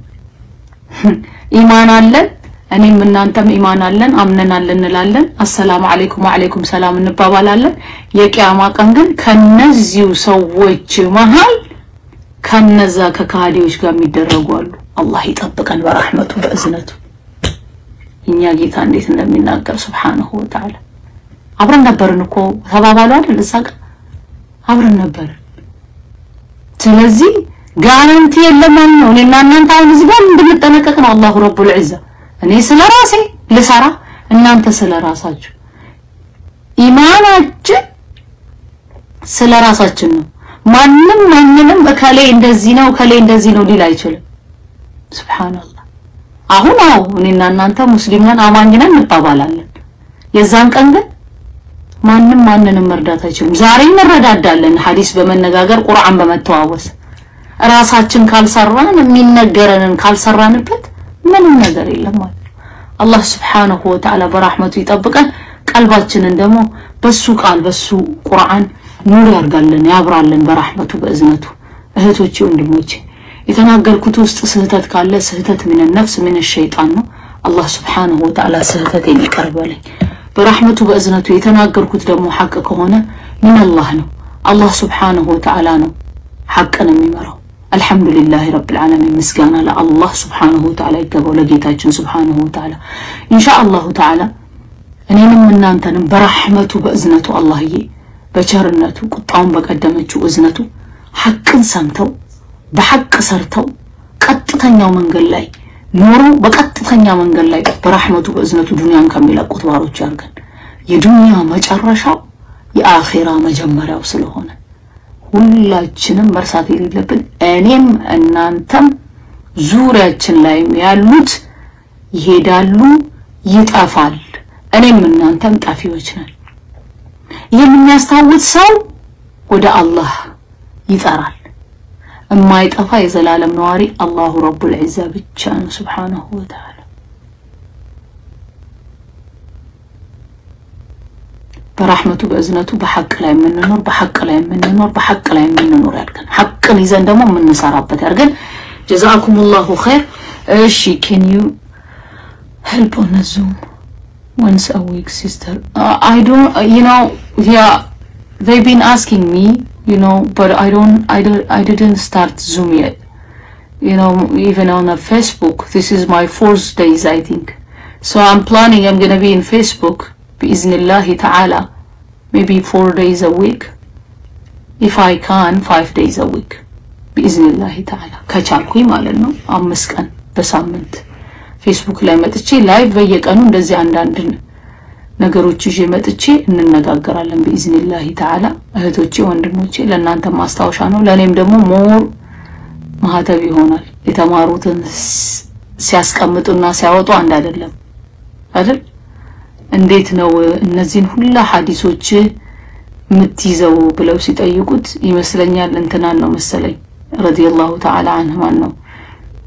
ኢማን አለን እኔም እናንተም ኢማን አለን አምነናል እንላለን። አሰላሙ አለይኩም ወአለይኩም ሰላም እንባባላለን። የቂያማ ቀን ግን ከነዚሁ ሰዎች መሃል ከነዛ ከካህዲዎች ጋር የሚደረጉ አሉ። አላህ ይጠብቀን በረሕመቱ በእዝነቱ። እኛ ጌታ እንዴት እንደሚናገር ሱብሓነሁ ወተዓላ። አብረን ነበርን እኮ ተባባሉ አይደል? እዛ ጋር አብረን ነበርን። ስለዚህ ጋራንቲ የለም ማለት ነው። እኔና እናንተ አሁን እዚህ ጋር እንድንጠነቀቅ ነው አላሁ ረቡል ዒዛ እኔ ስለ ራሴ ልሰራ እናንተ ስለ ራሳችሁ። ኢማናችን ስለ ራሳችን ነው። ማንም ማንንም እከሌ እንደዚህ ነው እከሌ እንደዚህ ነው ሊል አይችልም። ሱብሃንአላህ። አሁን አዎ እኔና እናንተ ሙስሊም ነን አማኝ ነን እንባባላለን። የዛን ቀን ግን ማንም ማንንም መርዳት አይችልም። ዛሬ እንረዳዳለን፣ ሐዲስ በመነጋገር ቁርአን በመተዋወስ ራሳችን ካልሰራን የሚነገረንን ካልሰራንበት ምንም ነገር የለም ማለት ነው። አላህ ስብሓነሁ ወተዓላ በራህመቱ ይጠብቀን። ቀልባችንን ደግሞ በሱ ቃል በሱ ቁርአን ኑር ያርጋልን ያብራልን በራህመቱ በእዝነቱ። እህቶቼ ወንድሞቼ፣ የተናገርኩት ውስጥ ስህተት ካለ ስህተት ምን ነፍስ ምን ሸይጣን ነው። አላህ ስብሓነሁ ወተዓላ ስህተቴን ይቅር በለኝ በራህመቱ በእዝነቱ። የተናገርኩት ደግሞ ሐቅ ከሆነ ምን አላህ ነው አላህ ስብሓነሁ ወተዓላ ነው ሐቅን የሚመራው። አልሐምዱሊላህ ረብል ዓለሚን ምስጋና ለአላህ ስብሓነሁ ወተዓላ ይገባው ለጌታችን ስብሓነሁ ወተዓላ። ኢንሻአላሁ ተዓላ እኔንም እናንተንም በራሕመቱ በእዝነቱ አላህዬ በቸርነቱ ቁጣውን በቀደመችው እዝነቱ ሐቅን ሰምተው በሐቅ ሰርተው ቀጥተኛው መንገድ ላይ ኖሮ በቀጥተኛ መንገድ ላይ በራሕመቱ በእዝነቱ ዱንያን ከሚለቁት ባሮች ያርገን። የዱንያ መጨረሻው የአኼራ መጀመሪያው ስለሆነ ሁላችንም መርሳት የሌለብን እኔም እናንተም ዙሪያችን ላይም ያሉት ይሄዳሉ፣ ይጠፋል። እኔም እናንተም ጠፊዎች ነን። ይህን የሚያስታውስ ሰው ወደ አላህ ይጠራል። የማይጠፋ የዘላለም ነዋሪ አላሁ ረቡል ዒዛ ብቻ ነው ሱብሓነሁ ወተዓላ። በራህመቱ በእዝነቱ በሐቅ ላይ የምንኖር በሐቅ ላይ የምንኖር በሐቅ ላይ የምንኖር ያድርገን። ሐቅን ይዘን ደግሞ የምንሰራበት ያድርገን። ጀዛኩሙላሁ ኸይር። እሺ ኬን ዩ ሄልፕ ኦን ዙም ወንስ አ ዊክ ሲስተር አይ ዶንት ዩ ኖ ያ they been asking me you know but I don't I don't I didn't start Zoom yet you know even on a Facebook this is my fourth days I think so I'm planning I'm gonna be in Facebook بإذن ta'ala maybe four days a week if I can five days a week بإذن ta'ala ከቻልኩኝ ማለት ነው አምስት ቀን በሳምንት ፌስቡክ ላይ መጥቼ ላይቭ በየቀኑ እንደዚህ አንዳንድ ነገሮች ይዤ መጥቼ እንነጋገራለን ቢኢዝኒላሂ ተዓላ። እህቶቼ ወንድሞቼ፣ ለእናንተ ማስታወሻ ነው፣ ለእኔም ደግሞ ሞር ማህተብ ይሆናል። የተማሩትን ሲያስቀምጡና ሲያወጡ አንድ አይደለም አይደል? እንዴት ነው እነዚህን ሁላ ሀዲሶች የምትይዘው ብለው ሲጠይቁት ይመስለኛል እንትናን ነው መሰለኝ ረዲየላሁ ተዓላ አንህ ማን ነው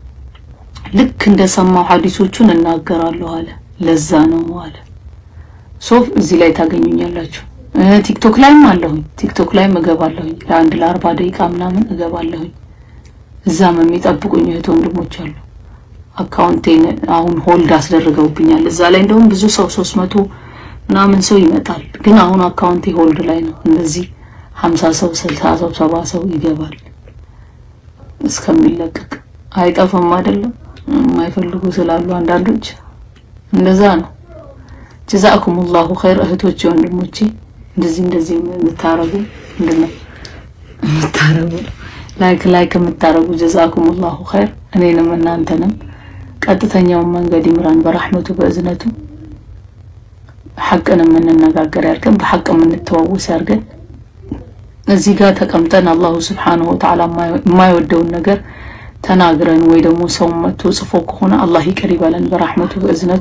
ልክ እንደሰማው ሀዲሶቹን እናገራለሁ አለ። ለዛ ነው አለ ሶፍ እዚህ ላይ ታገኙኛላችሁ። ቲክቶክ ላይም አለሁኝ። ቲክቶክ ላይም እገባለሁኝ ለአንድ ለአርባ ደቂቃ ምናምን እገባለሁኝ። እዛም የሚጠብቁኝ እህት ወንድሞች አሉ። አካውንቴን አሁን ሆልድ አስደርገውብኛል። እዛ ላይ እንደውም ብዙ ሰው ሶስት መቶ ምናምን ሰው ይመጣል። ግን አሁን አካውንቴ ሆልድ ላይ ነው። እንደዚህ ሀምሳ ሰው ስልሳ ሰው ሰባ ሰው ይገባል እስከሚለቀቅ አይጠፋም አይደለም። የማይፈልጉ ስላሉ አንዳንዶች እንደዛ ነው። ጀዛአኩሙላሁ ኸይር እህቶቼ ወንድሞቼ፣ እንደዚህ እንደዚህ የምታረጉ ምንድነው የምታረጉ ላይክ ላይክ የምታረጉ ጀዛአኩሙላሁ ኸይር እኔንም እናንተንም ቀጥተኛውን መንገድ ይምራን በረሕመቱ በእዝነቱ ሐቅን የምንነጋገር ያድርገን፣ በሐቅ የምንተዋወስ ያድርገን። እዚህ ጋር ተቀምጠን አላሁ ስብሓነሁ ወተዓላ የማይወደውን ነገር ተናግረን ወይ ደግሞ ሰው መጥቶ ጽፎ ከሆነ አላህ ይቅር ይበለን በረሕመቱ በእዝነቱ።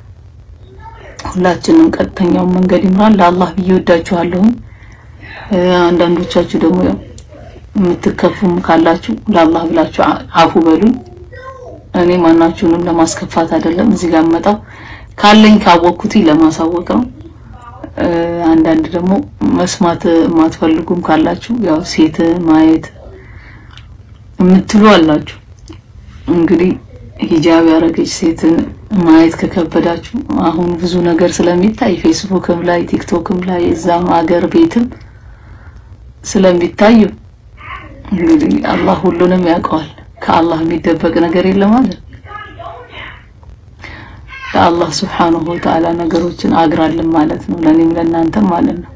ሁላችንም ቀጥተኛውን መንገድ ይምራን። ለአላህ ብዬ ወዳችኋለሁኝ። አንዳንዶቻችሁ ደግሞ ያው የምትከፉም ካላችሁ ለአላህ ብላችሁ አፉ በሉኝ። እኔ ማናችሁንም ለማስከፋት አይደለም እዚህ ጋር መጣው ካለኝ ካወቅኩት ለማሳወቅ ነው። አንዳንድ ደግሞ መስማት የማትፈልጉም ካላችሁ ያው ሴት ማየት የምትሉ አላችሁ። እንግዲህ ሂጃብ ያደረገች ሴትን ማየት ከከበዳችሁ አሁን ብዙ ነገር ስለሚታይ ፌስቡክም ላይ ቲክቶክም ላይ እዛም አገር ቤትም ስለሚታዩ እንግዲህ አላህ ሁሉንም ያውቀዋል። ከአላህ የሚደበቅ ነገር የለም ማለት ለአላህ ስብሓንሁ ወተዓላ ነገሮችን አግራልን ማለት ነው። ለእኔም ለእናንተም ማለት ነው።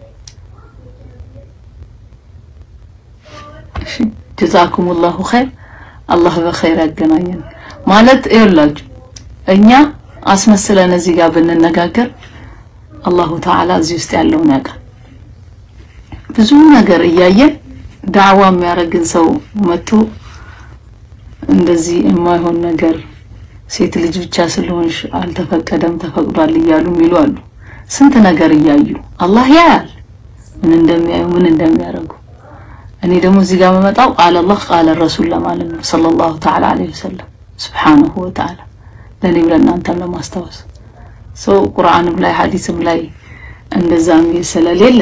እሺ ጀዛኩሙላሁ ኸይር። አላህ በኸይር ያገናኘን ማለት ይኸውላችሁ፣ እኛ አስመስለን እዚህ ጋር ብንነጋገር አላሁ ተዓላ እዚህ ውስጥ ያለውን ያውቃል። ብዙ ነገር እያየን ዳዕዋ የሚያደርግን ሰው መጥቶ እንደዚህ የማይሆን ነገር ሴት ልጅ ብቻ ስለሆንሽ አልተፈቀደም ተፈቅዷል እያሉ የሚሉ አሉ። ስንት ነገር እያዩ አላህ ያያል ምን እንደሚያዩ ምን እንደሚያደርጉ። እኔ ደግሞ እዚህ ጋር በመጣው ቃለ አላህ ቃለ ረሱል ለማለት ነው ሰለላሁ ተዓላ ዐለይሂ ወሰለም ሱብሓነሁ ወተዓላ ለእኔም ለእናንተም ለማስታወስ ሰው ቁርአንም ላይ ሐዲስም ላይ እንደዛ የሚል ስለሌለ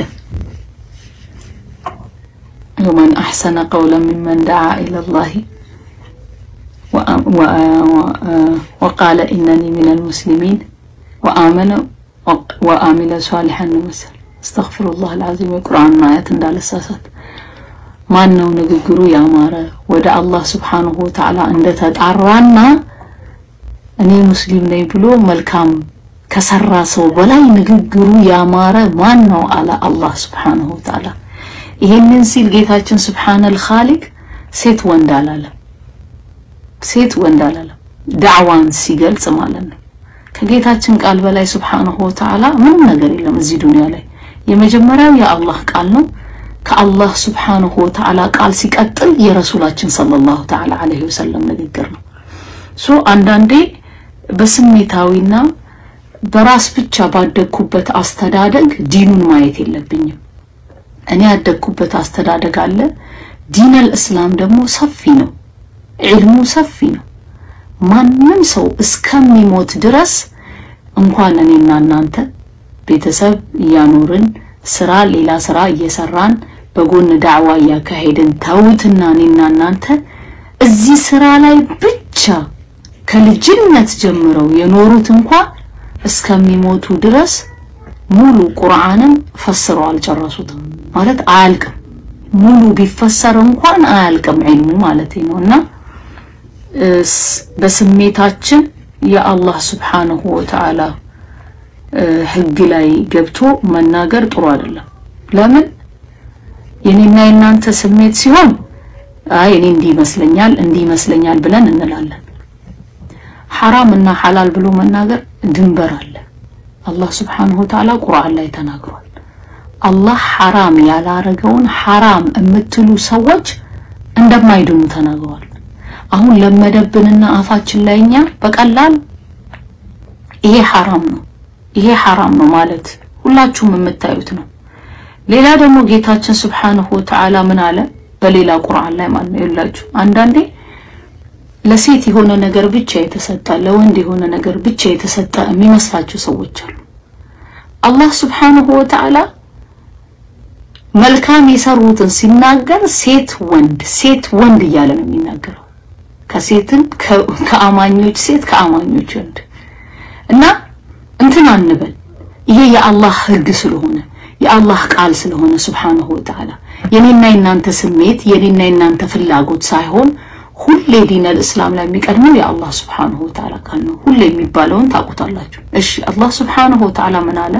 ወመን አሕሰነ ቀውለን ሚመን ደዓ ኢለላሂ ወቃለ ኢነኒ ሚነል ሙስሊሚን ወአመነ ወአሚለ ሷሊሐን ነው መሰል። አስተግፊሩላህ አልዓዚም የቁርአን አያት እንዳለሳሳት። ማን ነው ንግግሩ ያማረ ወደ አላህ ስብሓንሁ ወተዓላ እንደተጣራና እኔ ሙስሊም ነኝ ብሎ መልካም ከሰራ ሰው በላይ ንግግሩ ያማረ ማን ነው አለ አላህ ስብሓንሁ ወተዓላ። ይሄንን ሲል ጌታችን ስብሓነል ኻሊቅ ሴት ወንድ አላለም። ሴት ወንድ አላለም። ዳዕዋን ሲገልጽ ማለት ነው። ከጌታችን ቃል በላይ ስብሓንሁ ወተዓላ ምንም ነገር የለም እዚህ ዱንያ ላይ። የመጀመሪያው የአላህ ቃል ነው። ከአላህ ስብሓንሁ ወተዓላ ቃል ሲቀጥል የረሱላችን ሰለላሁ ተዓላ ዐለይሂ ወሰለም ንግግር ነው። ሶ አንዳንዴ በስሜታዊና በራስ ብቻ ባደግኩበት አስተዳደግ ዲኑን ማየት የለብኝም። እኔ ያደግኩበት አስተዳደግ አለ። ዲነል እስላም ደግሞ ሰፊ ነው። ዒልሙ ሰፊ ነው። ማንም ሰው እስከሚሞት ድረስ እንኳን እኔና እናንተ ቤተሰብ እያኖርን ስራ ሌላ ስራ እየሰራን በጎን ዳዕዋ እያካሄድን ተውትና እኔና እናንተ እዚህ ስራ ላይ ብቻ ከልጅነት ጀምረው የኖሩት እንኳን እስከሚሞቱ ድረስ ሙሉ ቁርአንን ፈስረው አልጨረሱትም። ማለት አያልቅም። ሙሉ ቢፈሰር እንኳን አያልቅም ዒልሙ ማለት ነው እና በስሜታችን የአላህ ስብሓንሁ ወተዓላ ህግ ላይ ገብቶ መናገር ጥሩ አይደለም። ለምን የኔና የናንተ ስሜት ሲሆን አይ እኔ እንዲህ ይመስለኛል እንዲህ ይመስለኛል ብለን እንላለን። ሐራም እና ሐላል ብሎ መናገር ድንበር አለ። አላህ ስብሓንሁ ወተዓላ ቁርአን ላይ ተናግሯል። አላህ ሐራም ያላረገውን ሐራም የምትሉ ሰዎች እንደማይድኑ ተናግሯል። አሁን ለመደብንና አፋችን ላይ እኛ በቀላል ይሄ ሐራም ነው ይሄ ሐራም ነው ማለት ሁላችሁም የምታዩት ነው። ሌላ ደግሞ ጌታችን ስብሓንሁ ወተዓላ ምን አለ በሌላ ቁርአን ላይ ማለት ነው ይላችሁ አንዳንዴ ለሴት የሆነ ነገር ብቻ የተሰጠ ለወንድ የሆነ ነገር ብቻ የተሰጠ የሚመስላችሁ ሰዎች አሉ። አላህ ስብሓንሁ ወተዓላ መልካም የሰሩትን ሲናገር ሴት ወንድ ሴት ወንድ እያለ ነው የሚናገረው። ከሴትን ከአማኞች ሴት ከአማኞች ወንድ እና እንትን አንበል። ይሄ የአላህ ሕግ ስለሆነ የአላህ ቃል ስለሆነ ስብሓንሁ ወተዓላ የኔና የናንተ ስሜት የኔና የናንተ ፍላጎት ሳይሆን ሁሌ ዲነል እስላም ላይ የሚቀድመው የአላህ ስብሓንሁ ወተዓላ ቃል ነው። ሁሌ የሚባለውን ታውቁታላችሁ። እሺ አላህ ስብሓንሁ ወተዓላ ምን አለ?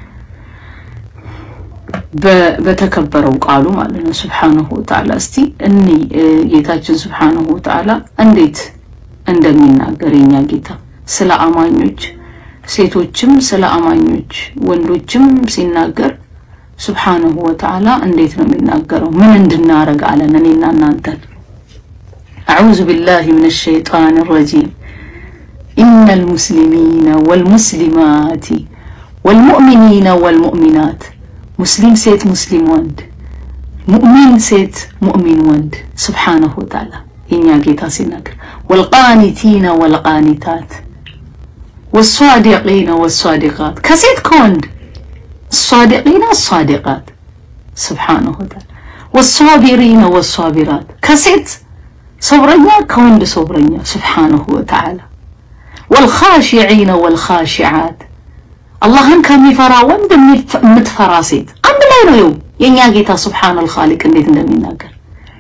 በተከበረው ቃሉ ማለት ነው ስብሓንሁ ወተዓላ። እስቲ እኒ ጌታችን ስብሓንሁ ወተዓላ እንዴት እንደሚናገር የኛ ጌታ ስለ አማኞች ሴቶችም ስለ አማኞች ወንዶችም ሲናገር ስብሓንሁ ወተዓላ እንዴት ነው የሚናገረው? ምን እንድናረግ አለን እኔና እናንተን أعوذ بالله من الشيطان الرجيم إن المسلمين والمسلمات والمؤمنين والمؤمنات مسلم سيت مسلم وند مؤمن سيت مؤمن وند سبحانه وتعالى إن جيتا سينك والقانتين والقانتات والصادقين والصادقات كسيت كوند الصادقين الصادقات سبحانه وتعالى والصابرين والصابرات كسيت صبرኛ ከወንድ صبرኛ سبحانه وتعالى والخاشعين والخاشعات አላህን ከሚፈራ ወንድ የምትፈራ ሴት አንድ ላይ ነው። ይኸው የእኛ ጌታ سبحان الخالق እንዴት እንደሚናገር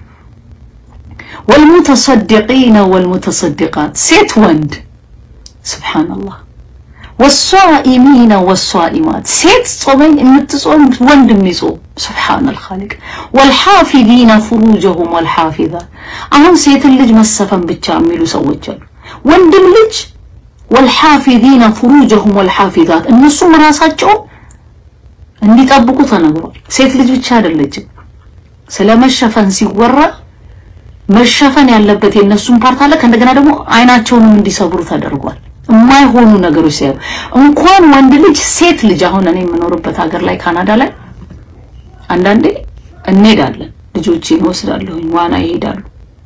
والمتصدقين والمتصدقات ሴት ወንድ سبحان الله والصائمين والصائمات ሴት ጾመኝ የምትጾም ወንድ የሚጾም سبحان الخالق والحافظين فروجهم والحافظات አሁን ሴትን ልጅ መሰፈን ብቻ የሚሉ ሰዎች አሉ። ወንድም ልጅ والحافظين فروجهم والحافظات እነሱም ራሳቸውን እንዲጠብቁ ተነግሯል። ሴት ልጅ ብቻ አይደለችም። ስለ መሸፈን ሲወራ መሸፈን ያለበት የእነሱን ፓርት አለ። ከእንደገና ደግሞ አይናቸውንም እንዲሰብሩ ተደርጓል። የማይሆኑ ነገሮች ሲያዩ እንኳን ወንድ ልጅ ሴት ልጅ አሁን እኔ የምኖርበት ሀገር ላይ ካናዳ ላይ አንዳንዴ እንሄዳለን ልጆቼን ወስዳለሁኝ፣ ዋና ይሄዳሉ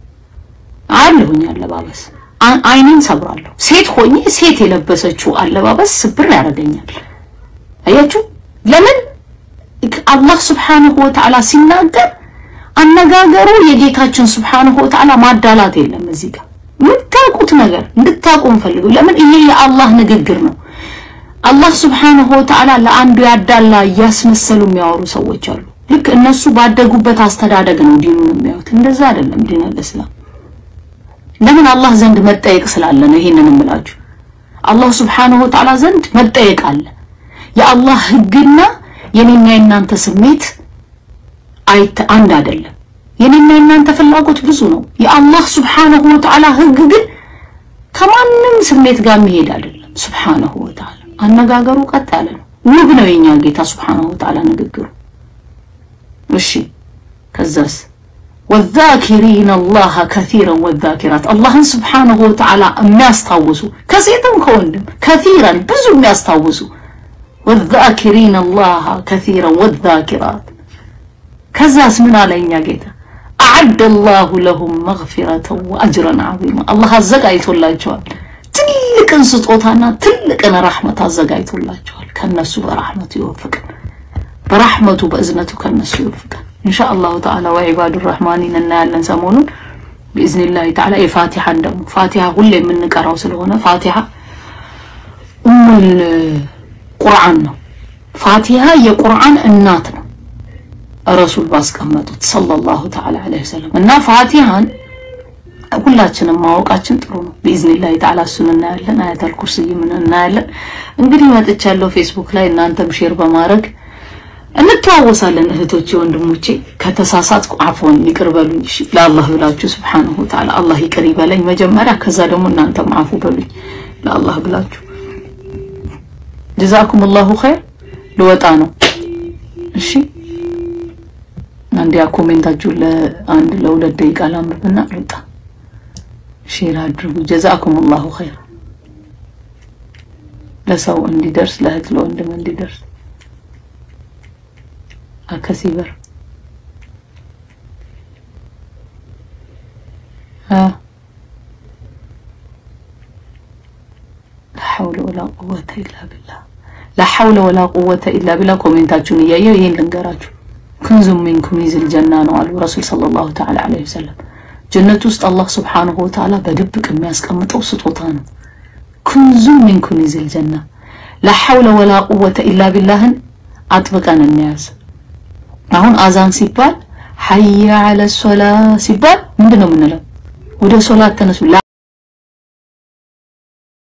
አለሁኝ አለባበስ አይኔን ሰብራለሁ። ሴት ሆኜ ሴት የለበሰችው አለባበስ ስብር ያደርገኛል። አያችሁ ለምን? አላህ ስብሓንሁ ወተዓላ ሲናገር አነጋገሩ የጌታችን ስብሓንሁ ወተዓላ ማዳላት የለም እዚህ ጋር የምታውቁት ነገር እንድታውቁ እንፈልገው። ለምን ይሄ የአላህ ንግግር ነው። አላህ ስብሓንሁ ወተዓላ ለአንዱ ያዳላ እያስመሰሉ የሚያወሩ ሰዎች አሉ። ልክ እነሱ ባደጉበት አስተዳደግ ነው ዲኑን የሚያዩት። እንደዛ አይደለም ዲን አልእስላም። ለምን አላህ ዘንድ መጠየቅ ስላለ ነው። ይሄንን እምላችሁ አላህ ስብሓንሁ ወተዓላ ዘንድ መጠየቅ አለ። የአላህ ህግና የኔና የናንተ ስሜት አይተ አንድ አይደለም። የኔና የናንተ ፍላጎት ብዙ ነው። የአላህ ስብሓንሁ ወተዓላ ህግ ግን ከማንም ስሜት ጋር የሚሄድ አይደለም። ስብሓንሁ ወተዓላ አነጋገሩ ቀጥ ያለ ነው። ውብ ነው የኛ ጌታ ስብሓንሁ ወተዓላ ንግግሩ። እሺ ከዛስ ወዛኪሪን አላህ ከሲረን ወዛኪራት አላህን ስብሓንሁ ወተዓላ የሚያስታውሱ ከሴትም ከወንድም ከሲረን ብዙ የሚያስታውሱ ወዛኪሪን አላህ ከሲረን ወዛኪራት ከዛስ ምን አለኛ ጌታ አዓደ አላሁ ለሁም መግፊረተን ወአጅረን ዐዚማ አላህ አዘጋጅቶላቸዋል ትልቅን ስጦታና ትልቅን ረሕመት አዘጋጅቶላቸዋል። ከነሱ በረሕመቱ ይወፍቅን፣ በረሕመቱ በእዝነቱ ከነሱ ይወፍቅን። ኢንሻ አላሁ ተዓላ ወዒባዱ ረሕማኒን እናያለን ሰሞኑን ብኢዝኒላሂ ተዓላ። የፋቲሓን ደግሞ ፋቲሓ ሁሌ የምንቀራው ስለሆነ ፋቲሓ ኡሙል ቁርአን ነው። ፋቲሓ የቁርአን እናት ነው። ረሱል ባስቀመጡት ሰለላሁ ተዓላ ዐለይሂ ወሰለም እና ፋቲሃን ሁላችንም ማወቃችን ጥሩ ነው። ቢኢዝኒላሂ ተዓላ እሱን እናያለን። አያተል ኩርሲይም እናያለን። እንግዲህ መጥቻለሁ ፌስቡክ ላይ እናንተም ሼር በማድረግ እንተዋወሳለን። እህቶቼ ወንድሞቼ፣ ከተሳሳትኩ አፎን ይቅር በሉኝ። እሺ ለአላህ ብላችሁ ሱብሓነሁ ወተዓላ አላህ ይቅር ይበለኝ መጀመሪያ፣ ከዛ ደግሞ እናንተም አፉ በሉኝ ለአላህ ብላችሁ። ጀዛኩም ላሁ ኸይር። ልወጣ ነው። እሺ አንድ ያ ኮሜንታችሁን ለአንድ ለሁለት ደቂቃ ላንብብና ልውጣ። ሼር አድርጉ። ጀዛኩም ላሁ ኸይር። ለሰው እንዲደርስ ለእህት ለወንድም እንዲደርስ አከሲበር ሐውለ ወላ ቁወተ ኢላ ቢላህ ላሐውለ ወላ ቁወተ ኢላ ቢላ ኮሜንታችሁን እያየው ይሄን ልንገራችሁ። ክንዙም ሚን ኩኒዝል ጀና ነው አሉ ረሱል ሰለላሁ ተዓላ ዐለይሂ ወሰለም። ጀነት ውስጥ አላህ ሱብሓነሁ ወተዓላ በድብቅ የሚያስቀምጠው ስጦታ ነው። ክንዙም ሚን ኩኒዝል ጀና ላሐውለ ወላ ቁወተ ኢላ ቢላህን አጥብቀን እንያዝ። አሁን አዛን ሲባል ሐየ ዐለ ሶላ ሲባል ምንድን ነው የምንለው? ወደ ሶላት ተነሱ።